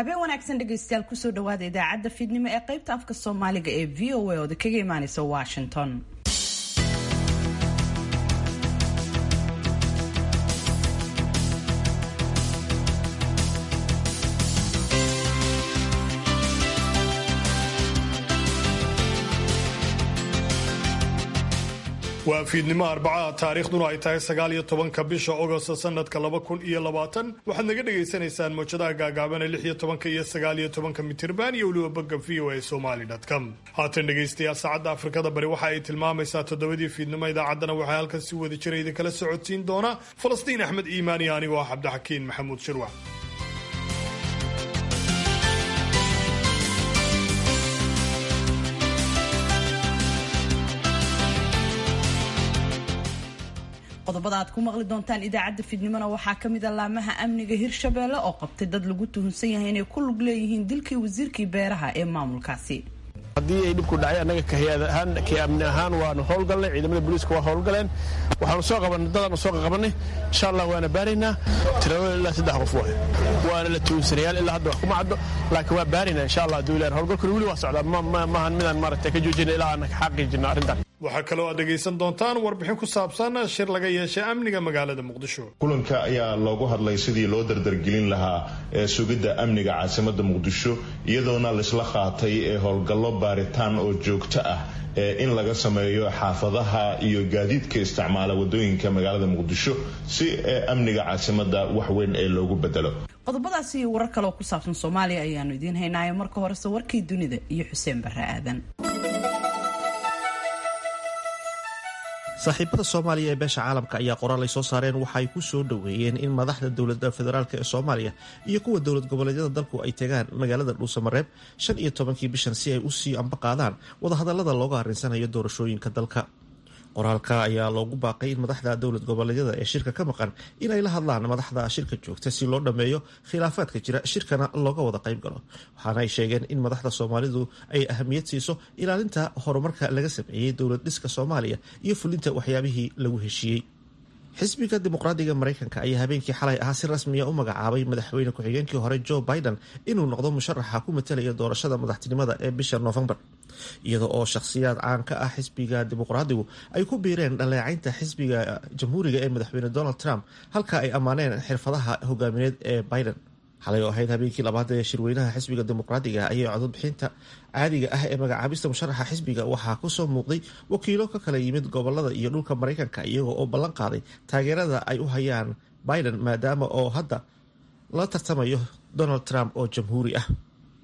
habeen wanaagsan dhegaystayaal kusoo dhawaada idaacadda fiidnimo ee qaybta afka soomaaliga ee v o a ooda kaga imaaneysa washington waa fiidnimo arbacaha taariikhduna ay tahay sagaal iyo tobanka bisha ogost sanadka laba kun iyo labaatan waxaad naga dhagaysanaysaan mawjadaha gaagaaban ee lix iyo tobanka iyo sagaal iyo tobanka mitirban iyo weliba bogga v o a somali com haatan dhegaystayaal saacadda afrikada bari waxa ay tilmaamaysaa toddobadii fiidnimo idaacaddana waxaa halkan si wada jira idinkala socodsiin doona falastiin axmed iimaan iyo anigoo ah cabdixakiin maxamuud shirwac qodobada aad ku maqli doontaan idaacadda fiidnimona waxaa ka mid a laamaha amniga hirshabeelle oo qabtay dad lagu tuhunsan yahay inay ku lug leeyihiin dilkii wasiirkii beeraha ee maamulkaasi haddii ay dhibku dhacay annaga kahiyaad ahaan kii amni ahaan waanu howlgalnay ciidamada booliiska waa howlgaleen waxaanu soo qabanay dadaanu soo qaqabanay insha allah waana baaraynaa tiradooda ilaa saddex qof waay waana la tuunsanayaal ilaa hadda wax kuma caddo laakiin waa baaraynaa insha allah hadduu ilahan howlgalkuna weli waa socdaa maahan midaan maaragtay ka joojina ilaa aan xaqiijino arrintan waxaa kaloo aad dhegaysan doontaan warbixin ku saabsan shir laga yeeshay amniga magaalada muqdisho kulanka ayaa loogu hadlay sidii loo dardargelin lahaa ee sugidda amniga caasimada muqdisho iyadoona laisla qaatay ee howlgallo baaritaan oo joogto ah ee in laga sameeyo xaafadaha iyo gaadiidka isticmaala wadooyinka magaalada muqdisho si amniga caasimada wax weyn ee loogu bedelo qodobadaasi iyo warar kale oo ku saabsan soomaaliya ayaanu idiin haynaayo marka horese warkii dunida iyo xuseen barre aadan saaxiibada soomaaliya ee beesha caalamka ayaa qoraal ay soo saareen waxa ay ku soo dhoweeyeen in madaxda dowladda federaalk ee soomaaliya iyo kuwa dowlad goboleedyada dalku ay tagaan magaalada dhuusamareeb shan iyo tobankii bishan si ay u sii amba qaadaan wadahadallada looga arrinsanayo doorashooyinka dalka qoraalka ayaa loogu baaqay in madaxda dowlad goboleedyada ee shirka ka maqan inay la hadlaan madaxda shirka joogta si loo dhammeeyo khilaafaadka jira shirkana looga wada qayb galo waxaana ay sheegeen in madaxda soomaalidu ay ahamiyad siiso ilaalinta horumarka laga sameeyey dowlad dhiska soomaaliya iyo fulinta waxyaabihii lagu heshiiyey xisbiga dimuqraadiga mareykanka ayaa habeenkii xalay ahaa si rasmiya u magacaabay madaxweyne ku-xigeenkii hore joe biden inuu noqdo musharaxa ku matalaya doorashada madaxtinimada ee bisha noofembar iyada oo shakhsiyaad caan ka ah xisbiga dimuqraadigu ay ku biireen dhaleecaynta xisbiga jamhuuriga ee madaxweyne donald trump halka ay ammaaneen xirfadaha hogaamineed ee biden xalay oo ahayd habeenkii labaad ee shirweynaha xisbiga dimuqraadiga ayay cododbixinta caadiga ah ee magacaabista musharaxa xisbiga waxaa kusoo muuqday wakiilo ka kala yimid gobolada iyo dhulka mareykanka iyaga oo ballan qaaday taageerada ay u hayaan biden maadaama oo hadda la tartamayo donald trump oo jamhuuri ah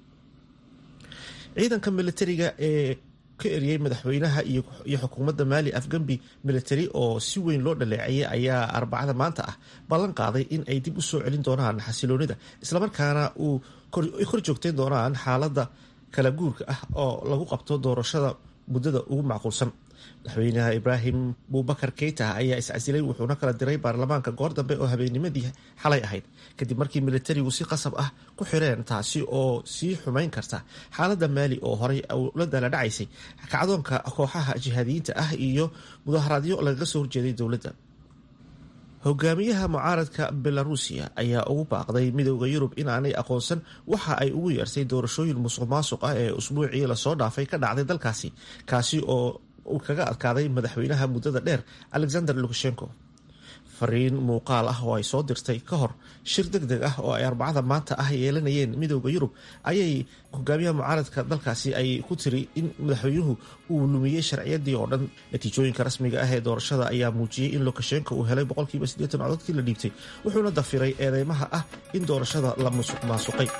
ciidanka militariga ee ka eriyey madaxweynaha iyo xukuumadda maali afgambi military oo si weyn loo dhaleeceeyay ayaa arbacada maanta ah ballan qaaday in ay dib u soo celin doonaan xasiloonida islamarkaana uu kor joogtayn doonaan xaaladda kala guurka ah oo lagu qabto doorashada muddada ugu macquulsan madaxweynaha ibraahim buubakar keita ayaa iscasilay wuxuuna kala diray baarlamaanka goor dambe oo habeennimadii xalay ahayd kadib markii militarigu si qasab ah ku xireen taasi oo sii xumayn karta xaaladda maali oo horey la dala dhacaysay kacdoonka kooxaha jihaadiyiinta ah iyo mudaharaadyo lagaga soo horjeeday dowladda hogaamiyaha mucaaradka belarusiya ayaa ugu baaqday midooda yurub inaanay aqoonsan waxa ay ugu yeertay doorashooyin musuq maasuq ah ee usbuucii lasoo dhaafay ka dhacday dalkaasi kaasi oo uu kaga adkaaday madaxweynaha muddada dheer alexander lukashenko fariin muuqaal ah oo ay soo dirtay ka hor shir deg deg ah oo ay arbacada maanta ah yeelanayeen midooda yurub ayay hogaamiyaha mucaaradka dalkaasi ay ku tiri in madaxweynuhu uu lumiyey sharciyadii oo dhan natiijooyinka rasmiga ah ee doorashada ayaa muujiyey in lukashenko uu helay boqolkiiba siddeetan codadkii la dhiibtay wuxuuna dafiray eedeymaha ah in doorashada la musuq maasuqay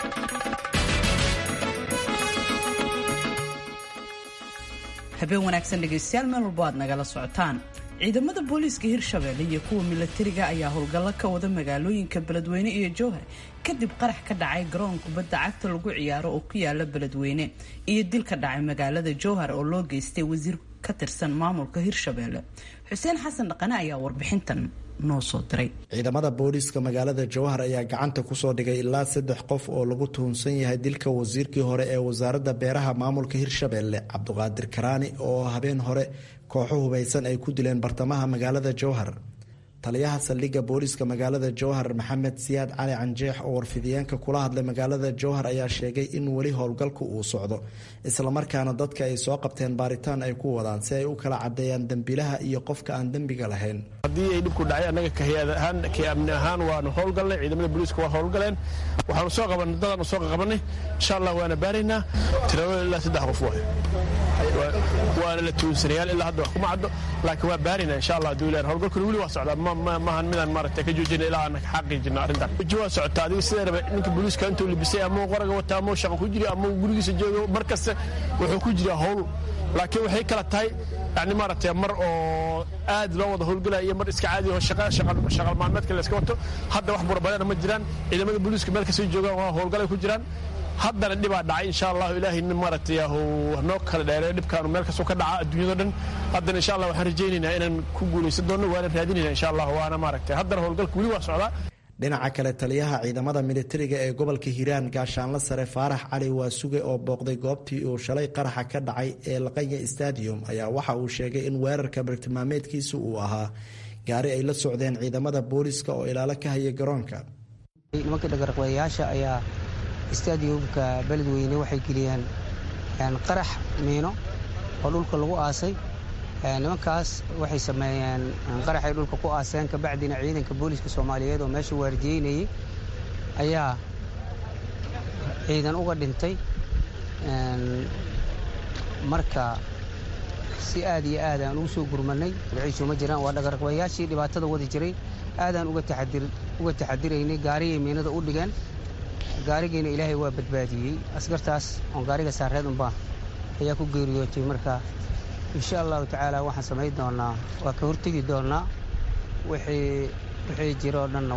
habeen wanaagsan dhegaystayaal meel walbo aad nagala socotaan ciidamada booliiska hirshabeelle iyo kuwa milatariga ayaa howlgallo ka wada magaalooyinka beledweyne iyo jowhar kadib qarax ka dhacay garoon kubadda cagta lagu ciyaaro oo ku yaala beledweyne iyo dil ka dhacay magaalada jowhar oo loo geystay wasiir ka tirsan maamulka hirshabeelle xuseen xasan dhaqane ayaa warbixintan noo soo diray ciidamada booliiska magaalada jowhar ayaa gacanta kusoo dhigay ilaa saddex qof oo lagu tuhunsan yahay dilka wasiirkii hore ee wasaaradda beeraha maamulka hirshabeelle cabduqaadir karaani oo habeen hore kooxo hubaysan ay ku dileen bartamaha magaalada jowhar taliyaha saldhigga booliiska magaalada jowhar maxamed siyaad cali canjeex oo warfidiyeenka kula hadlay magaalada jowhar ayaa sheegay in weli howlgalku uu socdo islamarkaana dadka ay soo qabteen baaritaan ay ku wadaan si ay u kala cadeeyaan dembilaha iyo qofka aan dembiga lahayn haddii ay dhibku dhacay annaga kahiyaad ahaan ka amni ahaan waanu howlgalnay ciidamada booliiska waa howlgaleen waxaanu soo qabanay dadaanu soo qabanay insha allah waana baaraynaa tiradooda ilaa saddex qof waay waana la tuunsanayaal ilaa hadda wax kuma caddo laakiin waa baaraynaa insha allah hadduu ilahan howlgalkuna weli waa socdaa maahan midaan maaragtay ka joojina ilaa aan xaqiijino arrintan weji waa socotaa adiga sidee raba ninka booliiska intuu libisay ama qoraga wata ama shaqa ku jiri ama gurigiisa joogo mar kasta wuxuu ku jiraa howl laakiin waxay kala tahay yani maaragtay mar oo aad loo wada howlgalaya iyo mar iska caadi oo shaqal maalmeedka la iska wato hadda wax burabadana ma jiraan ciidamada booliiska meel kastay joogaan waa howlgalay ku jiraan haddana dhibaa dhacay insha allahu ilaahay maaragtay noo kala dheereeyo dhibkaanu meel kastoo ka dhaca adduunyado dhan haddana insha allah waxaan rajaynaynaa inaan ku guulaysan doonno waana raadinayna insha allah waana maaragtay haddana howlgalka weli waa socdaa dhinaca kale taliyaha ciidamada militariga ee gobolka hiiraan gaashaanla sare faarax cali waasuge oo booqday goobtii uu shalay qaraxa ka dhacay ee laqanya stadium ayaa waxa uu sheegay in weerarka bartilmaameedkiisa uu ahaa gaari ay la socdeen ciidamada booliiska oo ilaalo ka haya garoonka nimanka dhagarqayaasha ayaa stadiumka beledweyne waxay geliyeen qarax miino oo dhulka lagu aasay nimankaas waxay sameeyeen qaraxay dhulka ku aaseen kabacdina ciidanka booliiska soomaaliyeed oo meesha waardiyeynayay ayaa ciidan uga dhintay marka si aad iyo aad aan ugu soo gurmanay magaciisu ma jiraan waa dhagarqabayaashii dhibaatada wadi jiray aadaan uga taxadiraynay gaarigay miinada u dhigeen gaarigiina ilaahay waa badbaadiyey askartaas oon gaariga saareed unbaa ayaa ku geeriyootay marka insha allahu tacaala waxaan samayn doonaa waa ka hortegi doonaa wixii jiro o dhanna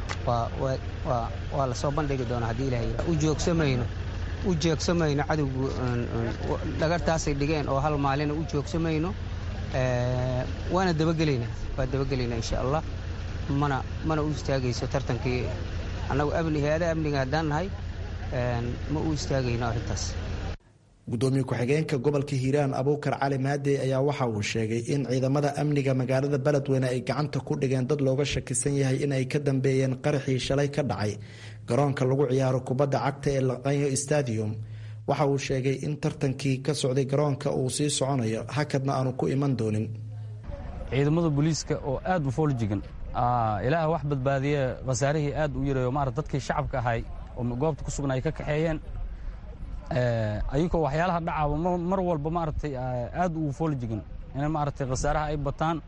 waa lasoo bandhigi doonaa haddii ilahay u joogsamayno u joogsamayno cadowgu dhagartaasay dhigeen oo hal maalina u joogsamayno waana dabagelaynaa waa dabagelaynaa insha allah mana mana u istaagayso tartankii annagu amni hay-adaha amniga haddaan nahay ma u istaagayno arrintaas gudoomiye ku-xigeenka gobolka hiiraan abuukar cali maadey ayaa waxa uu sheegay in ciidamada amniga magaalada beledweyne ay gacanta ku dhigeen dad looga shakisan yahay in ay ka dambeeyeen qaraxii shalay ka dhacay garoonka lagu ciyaaro kubadda cagta ee laqanyo stadium waxa uu sheegay in tartankii ka socday garoonka uu sii soconayo hakadna aanu ku iman doonin ciidamada booliiska oo aad u fooljigan ilaah wax badbaadiye khasaarihii aad u yareeyo maarata dadkii shacabka ahay oo goobta ku sugna ay ka kaxeeyeen ayagoo waxyaalaha dhacaaba mar walba maaragtay aad ugu fooljigan inay maaragtay khasaaraha ay bataan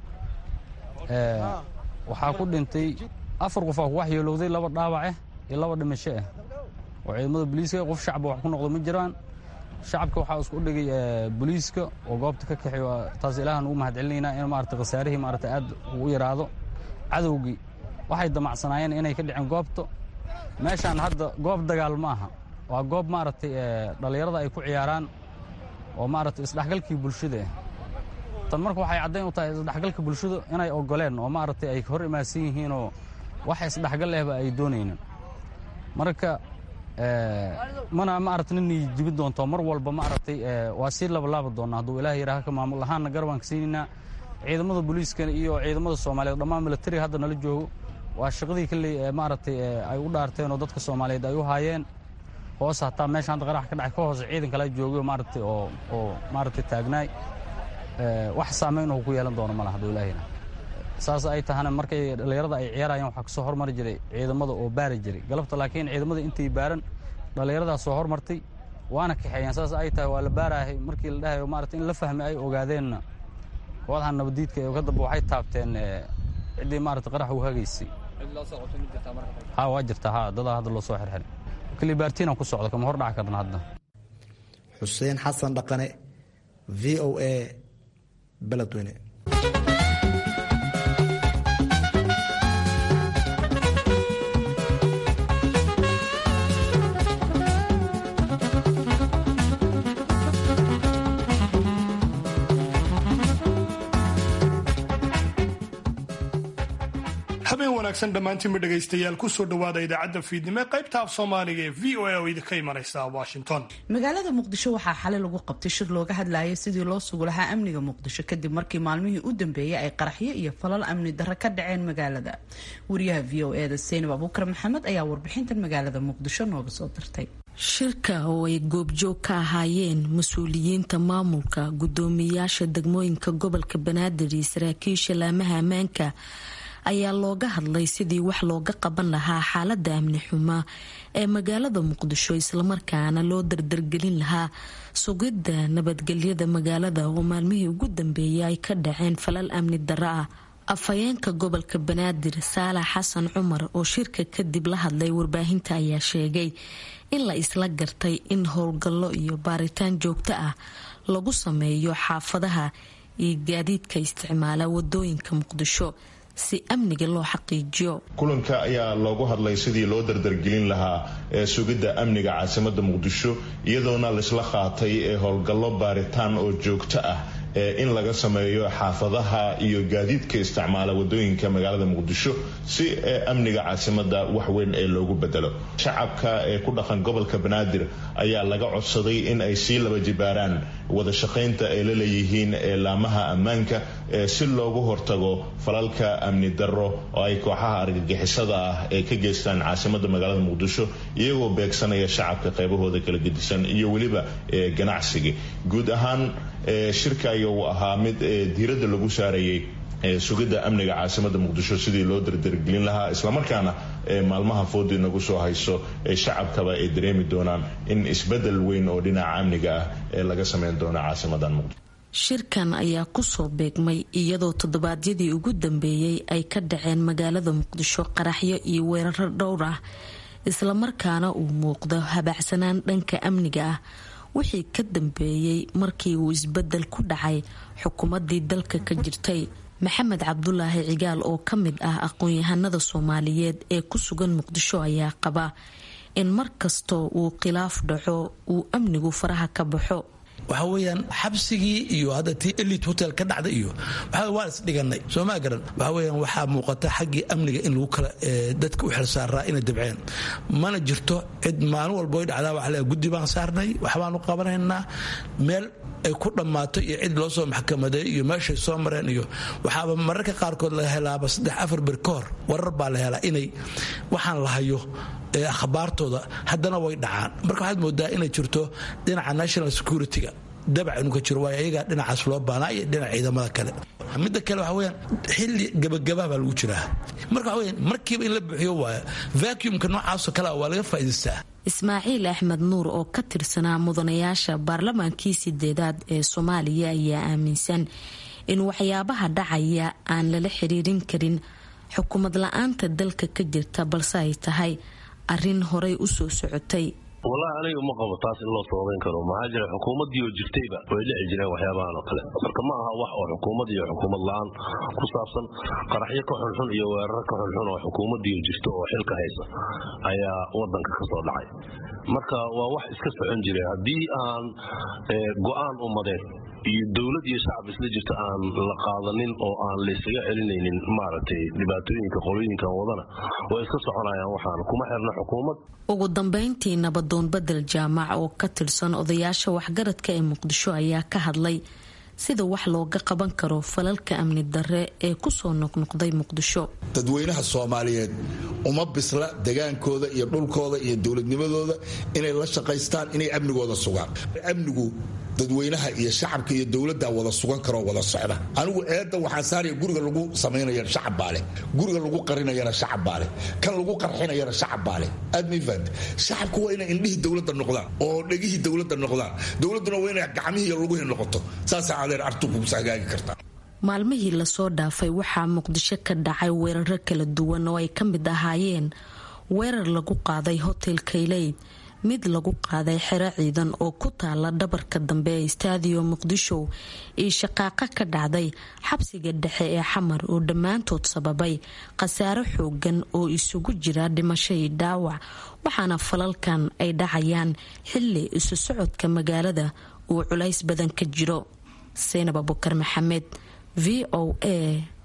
waxaa ku dhintay afar qof aa ku waxyeelowday laba dhaawaceh iyo laba dhimasho ah oo ciidamada booliiska qof shacba wax ku noqdo ma jiraan shacabka waxaa isku dhigay booliiska oo goobta ka kaxeeyo taas ilaahan ugu mahad celinaynaa in maaragtay khasaarihii maaragtay aad ugu yaraado cadowgii waxay damacsanaayeen inay ka dhiceen goobta meeshaan hadda goob dagaal ma aha waa goob maaragtay dhallinyarada ay ku ciyaaraan oo maaragtay isdhexgalkii bulshada ah tan marka waxay caddayn u tahay isdhexgalka bulshada inay ogoleen oo maaragtay ay hor imaadsan yihiinoo wax isdhexgal lehba ay doonaynin marka mana maaragtay ninay jibin doonto mar walba maaragtay waa sii labalaaba doonnaa hadduu ilaah yidhaaha ka maamul ahaanna garabaan ka siinaynaa ciidamada booliiska iyo ciidamada soomaaliyeed dhammaan militariga hadda nala joogo waa shaqadii kalley maaragtay ay u dhaarteen oo dadka soomaaliyeed ay u haayeen hoos hataa meesha hadda qarax ka dhacay ka hoose ciidan kala joogay maaragtay oo oo maaragtay taagnaay wax saamayn oo ku yeelan doono malaha hadduu ilaahina saas ay tahana markay dhallinyarada ay ciyaarayaan waxaa kasoo hormari jiray ciidamada oo baari jiray galabta laakiin ciidamada intay baaran dhallinyaradaa soo hormartay waana kaxeeyaan saas ay tahay waa la baarahay markii la dhahayo maaragtay in la fahmay ay ogaadeenna kooxdaha nabadiidka ee ka dambe waxay taabteen ciddii maaragtay qarax u hagaysay ha waa jirtaa ha dadaa hadda loo soo xirxiray kalibaartiina ku socda kama hor dhaca karna hadda xuseen xasan dhaqane v o a beledweyne habeen wanaagsan dhammaantiinba dhegaystayaal kusoo dhowaada idaacadda fiidnimo ee qaybta af soomaaliga ee v o a oo idinka imanaysa washington magaalada muqdisho waxaa xalay lagu qabtay shir looga hadlayay sidii loo sugu lahaa amniga muqdisho kadib markii maalmihii u dambeeyay ay qaraxyo iyo falal amni darro ka dhaceen magaalada wariyaha v o eda seynab abuukar maxamed ayaa warbixintan magaalada muqdisho nooga soo dirtay shirka oo ay goobjoog ka ahaayeen mas-uuliyiinta maamulka gudoomiyayaasha degmooyinka gobolka banaadir iyo saraakiisha laamaha ammaanka ayaa looga hadlay sidii wax looga qaban lahaa xaalada amni xuma ee magaalada muqdisho islamarkaana loo dardargelin lahaa sugidda nabadgelyada magaalada oo maalmihii ugu dambeeyay ay ka dhaceen falal amni darro ah afhayeenka gobolka banaadir saalax xasan cumar oo shirka kadib la hadlay warbaahinta ayaa sheegay in la isla gartay in howlgallo iyo baaritaan joogto ah lagu sameeyo xaafadaha iyo gaadiidka isticmaala wadooyinka muqdisho si amniga loo xaqiijiyo kulanka ayaa loogu hadlay sidii loo dardargelin lahaa ee sugidda amniga caasimada muqdisho iyadoona laisla qaatay ee howlgallo baaritaan oo joogto ah in laga sameeyo xaafadaha iyo gaadiidka isticmaala wadooyinka magaalada muqdisho si amniga caasimada waxweyn ee loogu bedelo shacabka ee ku dhaqan gobolka banaadir ayaa laga codsaday in ay sii laba jibaaraan wada shaqaynta ay la leeyihiin laamaha ammaanka si loogu hortago falalka amni darro oo ay kooxaha argagixisada ah ee ka geystaan caasimada magaalada muqdisho iyagoo beegsanaya shacabka qaybahooda kala gedisan iyo weliba ganacsiga guud ahaan shirka ayuu ahaa mid diiradda lagu saarayay sugidda amniga caasimada muqdisho sidii loo dardargelin lahaa islamarkaana maalmaha foodii nagu soo hayso shacabkaba ay dareemi doonaan in isbedel weyn oo dhinaca amniga ah ee laga sameyn doono caasimadan muqdisho shirkan ayaa kusoo beegmay iyadoo toddobaadyadii ugu dambeeyey ay ka dhaceen magaalada muqdisho qaraxyo iyo weeraro dhowr ah islamarkaana uu muuqdo habaacsanaan dhanka amniga ah wixii ka dambeeyey markii uu isbedel ku dhacay xukuumadii dalka ka jirtay maxamed cabdulaahi cigaal oo ka mid ah aqoon-yahanada soomaaliyeed ee ku sugan muqdisho ayaa qaba in mar kastoo uu khilaaf dhaco uu amnigu faraha ka baxo waxa weyaan xabsigii iyo hadda tii elit hotel ka dhacda iyo waan isdhiganay soomaa garan waxa weyaan waxaa muuqata xaggii amniga in lagu kala dadka u xilsaaraa inay dabceen mana jirto cid maalin walbo ay dhacdaa waxa le guddi baan saarnay waxbaanu qabanaynaa meel ay ku dhammaato iyo cid loo soo maxkamaday iyo meeshay soo mareen iyo waxaaba mararka qaarkood laga helaaba saddex afar bir ka hor warar baa la helaa inay waxaan la hayo akhbaartooda haddana way dhacaan marka waxaad moodaa inay jirto dhinaca national security-ga dabac inuu ka jiro waayo ayagaa dhinacaas loo baanaa iyo dhinaca ciidamada kale midda kale waxa weyaan xilli gabagabaa baa lagu jiraa marka waxa weyaan markiiba in la buuxiyo waayo vacuumka noocaasoo kale waa laga faa'idaystaa ismaaciil axmed nuur oo ka tirsanaa mudanayaasha baarlamaankii sideedaad ee soomaaliya ayaa aaminsan in waxyaabaha dhacaya aan lala xiriirin karin xukuumad la-aanta dalka ka jirta balse ay tahay arrin horay u soo socotay wallahi aniga ma qabo taas in loo sababayn karo maxaa jira xukuumaddii oo jirtayba way dhici jireen waxyaabahan oo kale marka ma aha wax oo xukuumad iyo xukuumad la-aan ku saabsan qaraxyo ka xunxun iyo weerar ka xunxun oo xukuumaddii oo jirto oo xilka haysa ayaa wadanka ka soo dhacay marka waa wax iska socon jiray haddii aan go-aan umadeed iyo dowlad iyo shacab isla jirta aan la qaadanin oo aan laysaga celinaynin maaragtay dhibaatooyinka qolooyinkan wadana way iska soconayaan waxaan kuma xirna xukuumad ugu dambeyntii nabadoon bedel jaamac oo ka tirsan odayaasha waxgaradka ee muqdisho ayaa ka hadlay sida wax looga qaban karo falalka amni darre ee kusoo noqnoqday muqdisho dadweynaha soomaaliyeed uma bisla degaankooda iyo dhulkooda iyo dowladnimadooda inay la shaqaystaan inay amnigooda sugaan amnigu dadweynaha iyo shacabka iyo dowladda wada sugan karoo wada socda anigu eedda waxaan saaraya guriga lagu samaynayana shacab baa leh guriga lagu qarinayana shacab baa leh kan lagu qarxinayana shacab baa leh aad ma fahant shacabku waa inay indhihii dowladda noqdaan oo dhegihii dowladda noqdaan dowladduna waa inay gacmihii iyo luguhii noqoto saasaa adeer artukusa hagaagi kartaa maalmihii lasoo dhaafay waxaa muqdisho ka dhacay weeraro kala duwan oo ay ka mid ahaayeen weerar lagu qaaday hotel kayleyd mid lagu qaaday xero ciidan oo ku taala dhabarka dambe ee staadiyo muqdisho iyo shaqaaqa ka dhacday xabsiga dhexe ee xamar oo dhammaantood sababay khasaaro xoogan oo isugu jira dhimasho iyo dhaawac waxaana falalkan ay dhacayaan xili isu socodka magaalada uu culays badan ka jiro seynab abukar maxamed v o a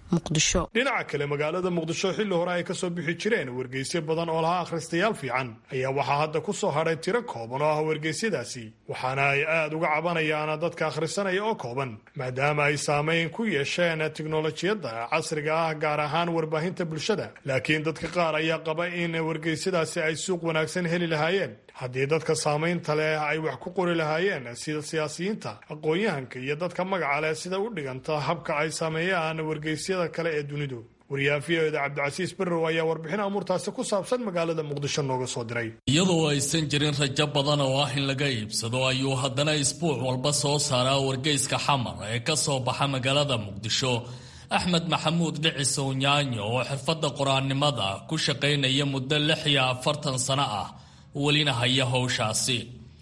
muqdisho dhinaca kale magaalada muqdisho xilli hore ay kasoo bixi jireen wargeysyo badan oo lahaa akhristayaal fiican ayaa waxaa hadda ku soo hadhay tiro kooban oo ah wargeysyadaasi waxaana ay aada uga cabanayaan dadka akhrisanaya oo kooban maadaama ay saameyn ku yeesheen tiknolojiyadda casriga ah gaar ahaan warbaahinta bulshada laakiin dadka qaar ayaa qaba in wargeysyadaasi ay suuq wanaagsan heli lahaayeen haddii dadka saamaynta leh ay wax ku qori lahaayeen sida siyaasiyiinta aqoon-yahanka iyo dadka magaca leh sida u dhiganta habka ay sameeyaan wargeysyada kale ee dunidu wariyaha v o da cabdicasiis barrow ayaa warbixin amuurtaasi ku saabsan magaalada muqdisho nooga soo diray iyadoo aysan jirin rajo badan oo ah in laga iibsado ayuu haddana isbuuc walba soo saaraa wargeyska xamar ee ka soo baxa magaalada muqdisho axmed maxamuud dhicis ownyaanyo oo xirfadda qur-aannimada ku shaqaynaya muddo lix iyo afartan sano ah welina haya howshaasi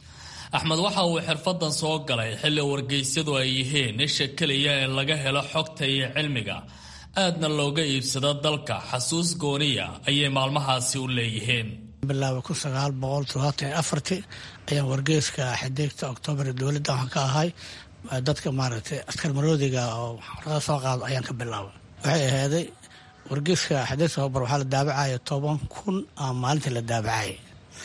axmed waxa uu xirfadan soo galay xilli wargeysyadu ay yihiin isha keliya ee laga helo xogta iyo cilmiga aadna looga iibsado dalka xasuus gooniya ayay maalmahaasi u leeyihiin bilaaba kun sagaal boqol todobaatan iyo afartii ayaan wargeyska xidigta oktoobar dowladda waxaan ka ahay dadka maaragtay askar maroodiga oo warqada soo qaado ayaan ka bilaabay waxay ahaaday wargeyska xidigta oktoobar waxaa la daabacaya toban kun aa maalintii la daabacaya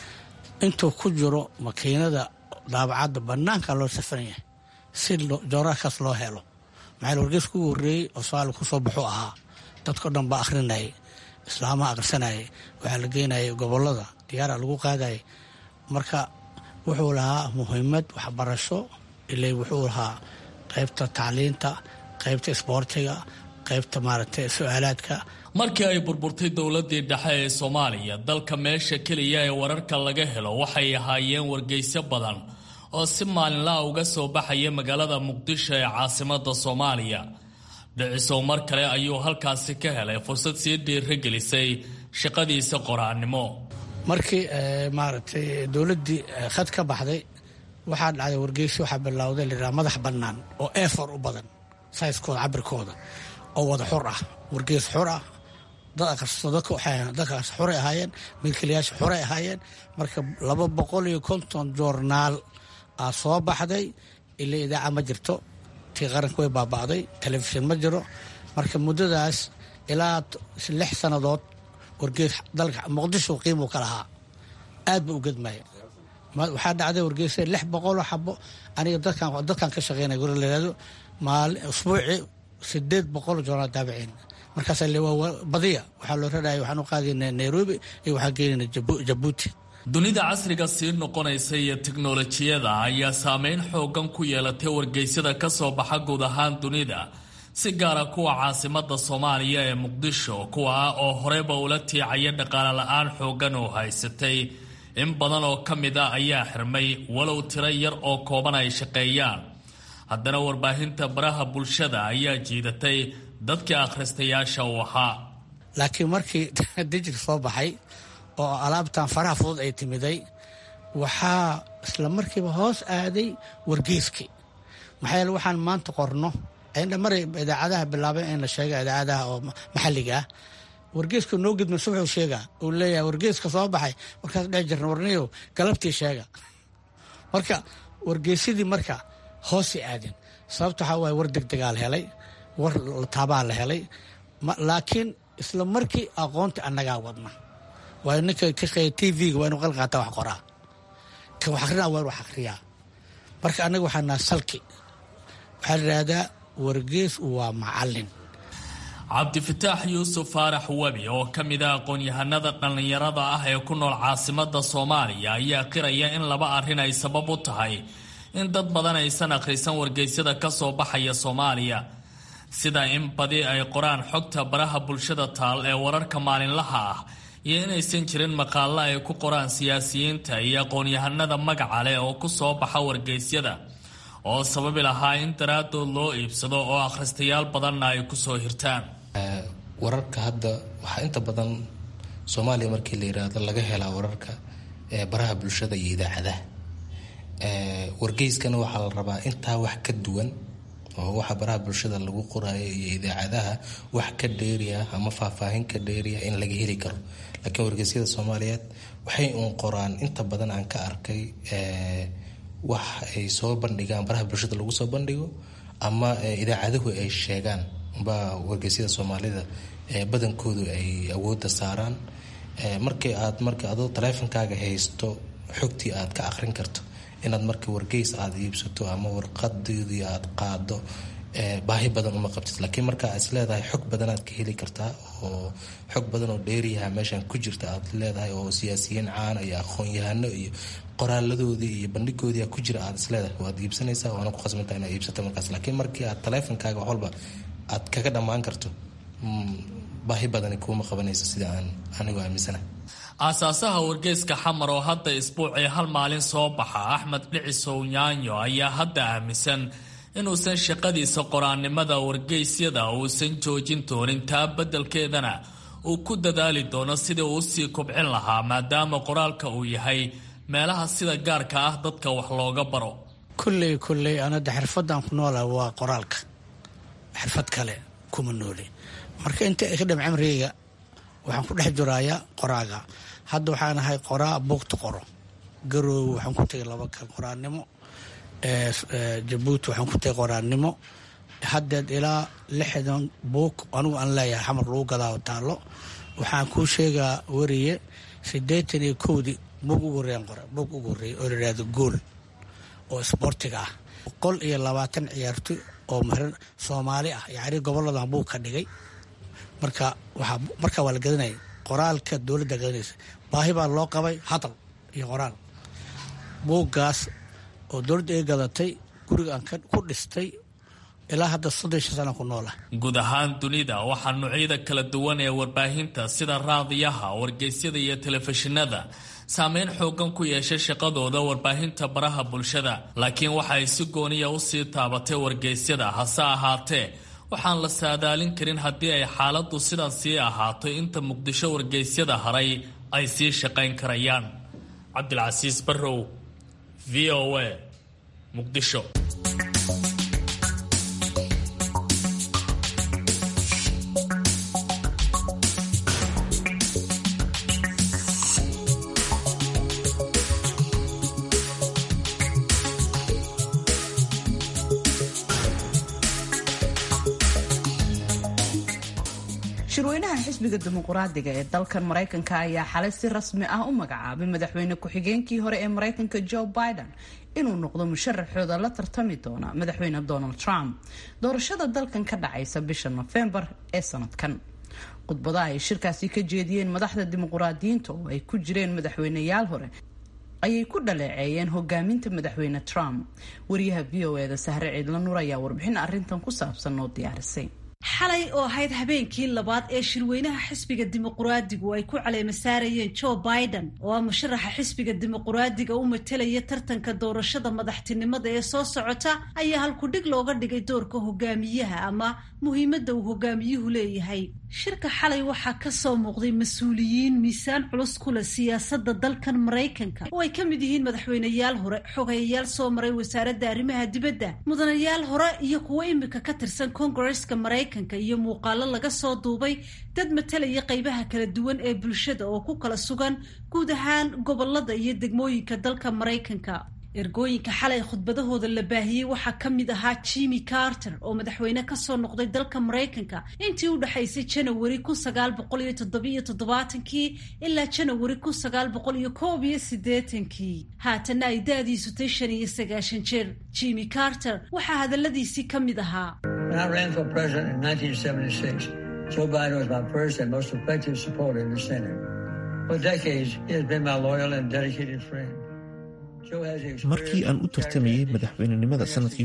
intuu ku jiro makiinada daabacadda banaanka loo safan yahay si jooraarkaas loo helo maxaa wargeys kugu horreeyey oo soomaali kusoo baxuu ahaa dadkao dhan baa akhrinayay islaamaha akhrisanayay waxaa la geynayay gobolada diyaara lagu qaadayay marka wuxuu lahaa muhiimad waxbarasho ilay wuxuu lahaa qaybta tacliinta qaybta isboortiga qaybta maaragtay su-aalaadka markii ay burburtay dowladii dhexe ee soomaaliya dalka meesha keliya ee wararka laga helo waxay ahaayeen wargeysyo badan oo si maalinlaha uga soo baxaya magaalada muqdisho ee caasimada soomaaliya dhicisow mar kale ayuu halkaasi ka helay fursad sii dhiiragelisay shaqadiisa qoraannimo markii maaragtay dowladdii khad ka baxday waxaa dhacday wargeysi waxaa bilowday layidhaha madax bannaan oo efor u badan sayskooda cabirkooda oo wada xur ah wargeys xur ah dad akhristo dadka dadkaas xuray ahaayeen milkiilayaasha xuray ahaayeen marka laba boqol iyo konton joornaal aa soo baxday ilaa idaaca ma jirto tii qaranka way baaba'day telefishin ma jiro marka muddadaas ilaa lix sannadood wargeys dalka muqdisho qiimuu ka lahaa aad ba u gedmaya waxaa dhacday wargeysa lix boqoloo xabo aniga dadkan ka shaqeynaya guri layihahdo maali usbuucii sideed boqol joornaal daabiciin markaas badiya waxaa loo raraya waxaan u qaadayna nairobi iyo waxaa geynayna jabuuti dunida casriga sii noqonaysa iyo tiknolojiyada ayaa saameyn xoogan ku yeelatay wargeysyada ka soo baxa guud ahaan dunida si gaara kuwa caasimada soomaaliya ee muqdisho kuwa ah oo horeyba ula tiicaya dhaqaale la-aan xoogan oo haysatay in badan oo ka mid a ayaa xirmay walow tiro yar oo kooban ay shaqeeyaan haddana warbaahinta baraha bulshada ayaa jiidatay dadkii akhristayaasha uu ahaa laakiin markii dijir soo baxay oo alaabtan faraha fudud ay timiday waxaa isla markiiba hoos aaday wargeyskii maxaa yeele waxaan maanta qorno maray idaacadaha bilaabeen in la sheega idaacadaha oo maxalliga ah wargeeska noo gidma subaxuu sheega uu leeyahay wargeeska soo baxay markaas dhex jirna warniyow galabtii sheega marka wargeysadii marka hoosay aadeen sababta waxaa waaye war degdegaa la helay war taabaa la helay laakiin isla markii aqoonta annagaa wadna waayo ninka ka qeeya t v-ga waa inu qalqaataa wax qoraa ka wax akrinaa waa inu wax akriyaa marka annaga waxaa naha salki waxaa la yidhaahdaa wargees waa macallin cabdifataax yuusuf faarax webi oo ka mid a aqoon-yahanada dhallinyarada ah ee ku nool caasimada soomaaliya ayaa qiraya in laba arrin ay sabab u tahay in dad badan aysan akhrisan wargeysyada ka soo baxaya soomaaliya sida in badi ay qoraan xogta baraha bulshada taal ee wararka maalinlaha ah iyo inaysan jirin maqaalo ay ku qoraan siyaasiyiinta iyo aqoon-yahanada magaca leh oo ku soo baxa wargeysyada oo sababi lahaa in daraadood loo iibsado oo akhristayaal badanna ay kusoo hirtaan wararka hadda waxaa inta badan soomaaliya markii la yiraahdo laga helaa wararka baraha bulshada iyo idaacadaha wargeyskana waxaa la rabaa intaa wax ka duwan oo waxa baraha bulshada lagu qoraayo iyo idaacadaha wax ka dheeriya ama faahfaahin ka dheeriya in laga heli karo laakiin wargeysyada soomaaliyeed waxay uun qoraan inta badan aan ka arkay wax ay soo bandhigaan baraha bulshada lagu soo bandhigo ama idaacaduhu ay sheegaan baa wargeysyada soomaalida badankoodu ay awoodda saaraan markii aad marka adoo taleefonkaaga haysto xogtii aad ka aqrin karto inaad marka wargeys aad iibsato ama warqadeedii aad qaado baahi badan uma qabtid laakiin marka is leedahay xog badanaad ka heli kartaa oo xog badan oo dheeriyaha meeshan ku jirta aad leedahay oo siyaasiyiin caana iyo aqoon-yahano iyo qoraaladoodii iyo bandhigoodii ku jira aad isleedahay waad iibsanaysaa waana ku khasbantaa inaad iibsato markaas laakiin markii aad taleefonkaaga wax walba aad kaga dhammaan karto baahi badani kuuma qabanayso sida aan anigu aaminsanahay aasaasaha wargeyska xamar oo hadda isbuucii hal maalin soo baxa axmed dhicisow nyaanyo ayaa hadda aaminsan inuusan shaqadiisa qoraannimada wargeysyada uusan joojin doonin taa beddelkeedana uu ku dadaali doono sidii uu usii kobcin lahaa maadaama qoraalka uu yahay meelaha sida gaarka ah dadka wax looga baro kulley kulley anada xirfadan ku noola waa qoraalka xirfad kale kuma noole marka inta ka dham camrigeyga waxaan ku dhex jurayaa qoraaga hadda waxaan ahay qoraa buugta qoro garoowe waxaan ku tegay laba ka qoraannimo jabuuti waxaan ku tegay qoraannimo haddeed ilaa lixdan buug anigu aan leeyahay xamar lagu gadaa taallo waxaan kuu sheegaa wariye siddeetan iyo kowdii buug ugu horreeyaan qora buug ugu horreeyay oo layidhahdo gool oo isboortiga ah boqol iyo labaatan ciyaartoy oo marin soomaali ah yacni goboladan buug ka dhigay marka waxaa markaa waa la gadanaya qoraalka dowladda gadanaysa baahi baa loo qabay hadal iyo qoraal buuggaas oo dowladda ay gadatay guriga aan ku dhistay ilaa hadda soddon shan sana ku noola guud ahaan dunida waxaa noocyada kala duwan ee warbaahinta sida raadiyaha wargeysyada iyo telefishinada saameyn xoogan ku yeeshay shaqadooda warbaahinta baraha bulshada laakiin waxa ay si gooniya usii taabatay wargeysyada hase ahaatee waxaan la saadaalin karin haddii ay xaaladdu sidan sii ahaato inta muqdisho wargeysyada haray ay sii shaqayn karayaan cabdilcasiis barrow v o a muqdisho shirweynaha xisbiga dimuquraadiga ee dalkan maraykanka ayaa xalay si rasmi ah u magacaabay madaxweyne ku-xigeenkii hore ee maraykanka joe biden inuu noqdo musharaxooda la tartami doona madaxweyne donald trump doorashada dalkan ka dhacaysa bisha nofembar ee sanadkan khudbadaha ay shirkaasi ka jeediyeen madaxda dimuquraadiyiinta oo ay ku jireen madaxweyneyaal hore ayay ku dhaleeceeyeen hogaaminta madaxweyne trump wariyaha v o eda sahre ciidla nuur ayaa warbixin arintan ku saabsan oo diyaarisay xalay oo ahayd habeenkii labaad ee shirweynaha xisbiga dimuquraadigu ay ku caleema saarayeen joe biden oo ah musharaxa xisbiga dimuquraadiga u matelaya tartanka doorashada madaxtinimada ee soo socota ayaa halkudhig looga dhigay doorka hogaamiyaha ama muhiimadda uu hogaamiyuhu leeyahay shirka xalay waxaa ka soo muuqday mas-uuliyiin miisaan culus ku leh siyaasadda dalkan maraykanka oo ay ka mid yihiin madaxweyneyaal hore xogayayaal soo maray wasaaradda arrimaha dibadda mudanayaal hore iyo kuwo imika ka tirsan kongareska maraykanka iyo muuqaalo laga soo duubay dad matalaya qaybaha kala duwan ee bulshada oo ku kala sugan guud ahaan gobolada iyo degmooyinka dalka maraykanka ergooyinka xalay khudbadahooda la baahiyey waxaa ka mid ahaa jimmy carter oo madaxweyne kasoo noqday dalka maraykanka intii u dhexaysay janawari kun sagaal boqol iyo toddobiyo toddobaatankii ilaa janawari kun sagaal boqol iyo koob iyo siddeetankii haatanna ay da-diisu tay shan iyo sagaashan jeer jimmy carter waxaa hadaladiisii ka mid ahaa Joe Biden was my first and most effective supporter in the Senate. For decades, he has been my loyal and dedicated friend. markii aan u tartamayey madaxweynenimada sanadkii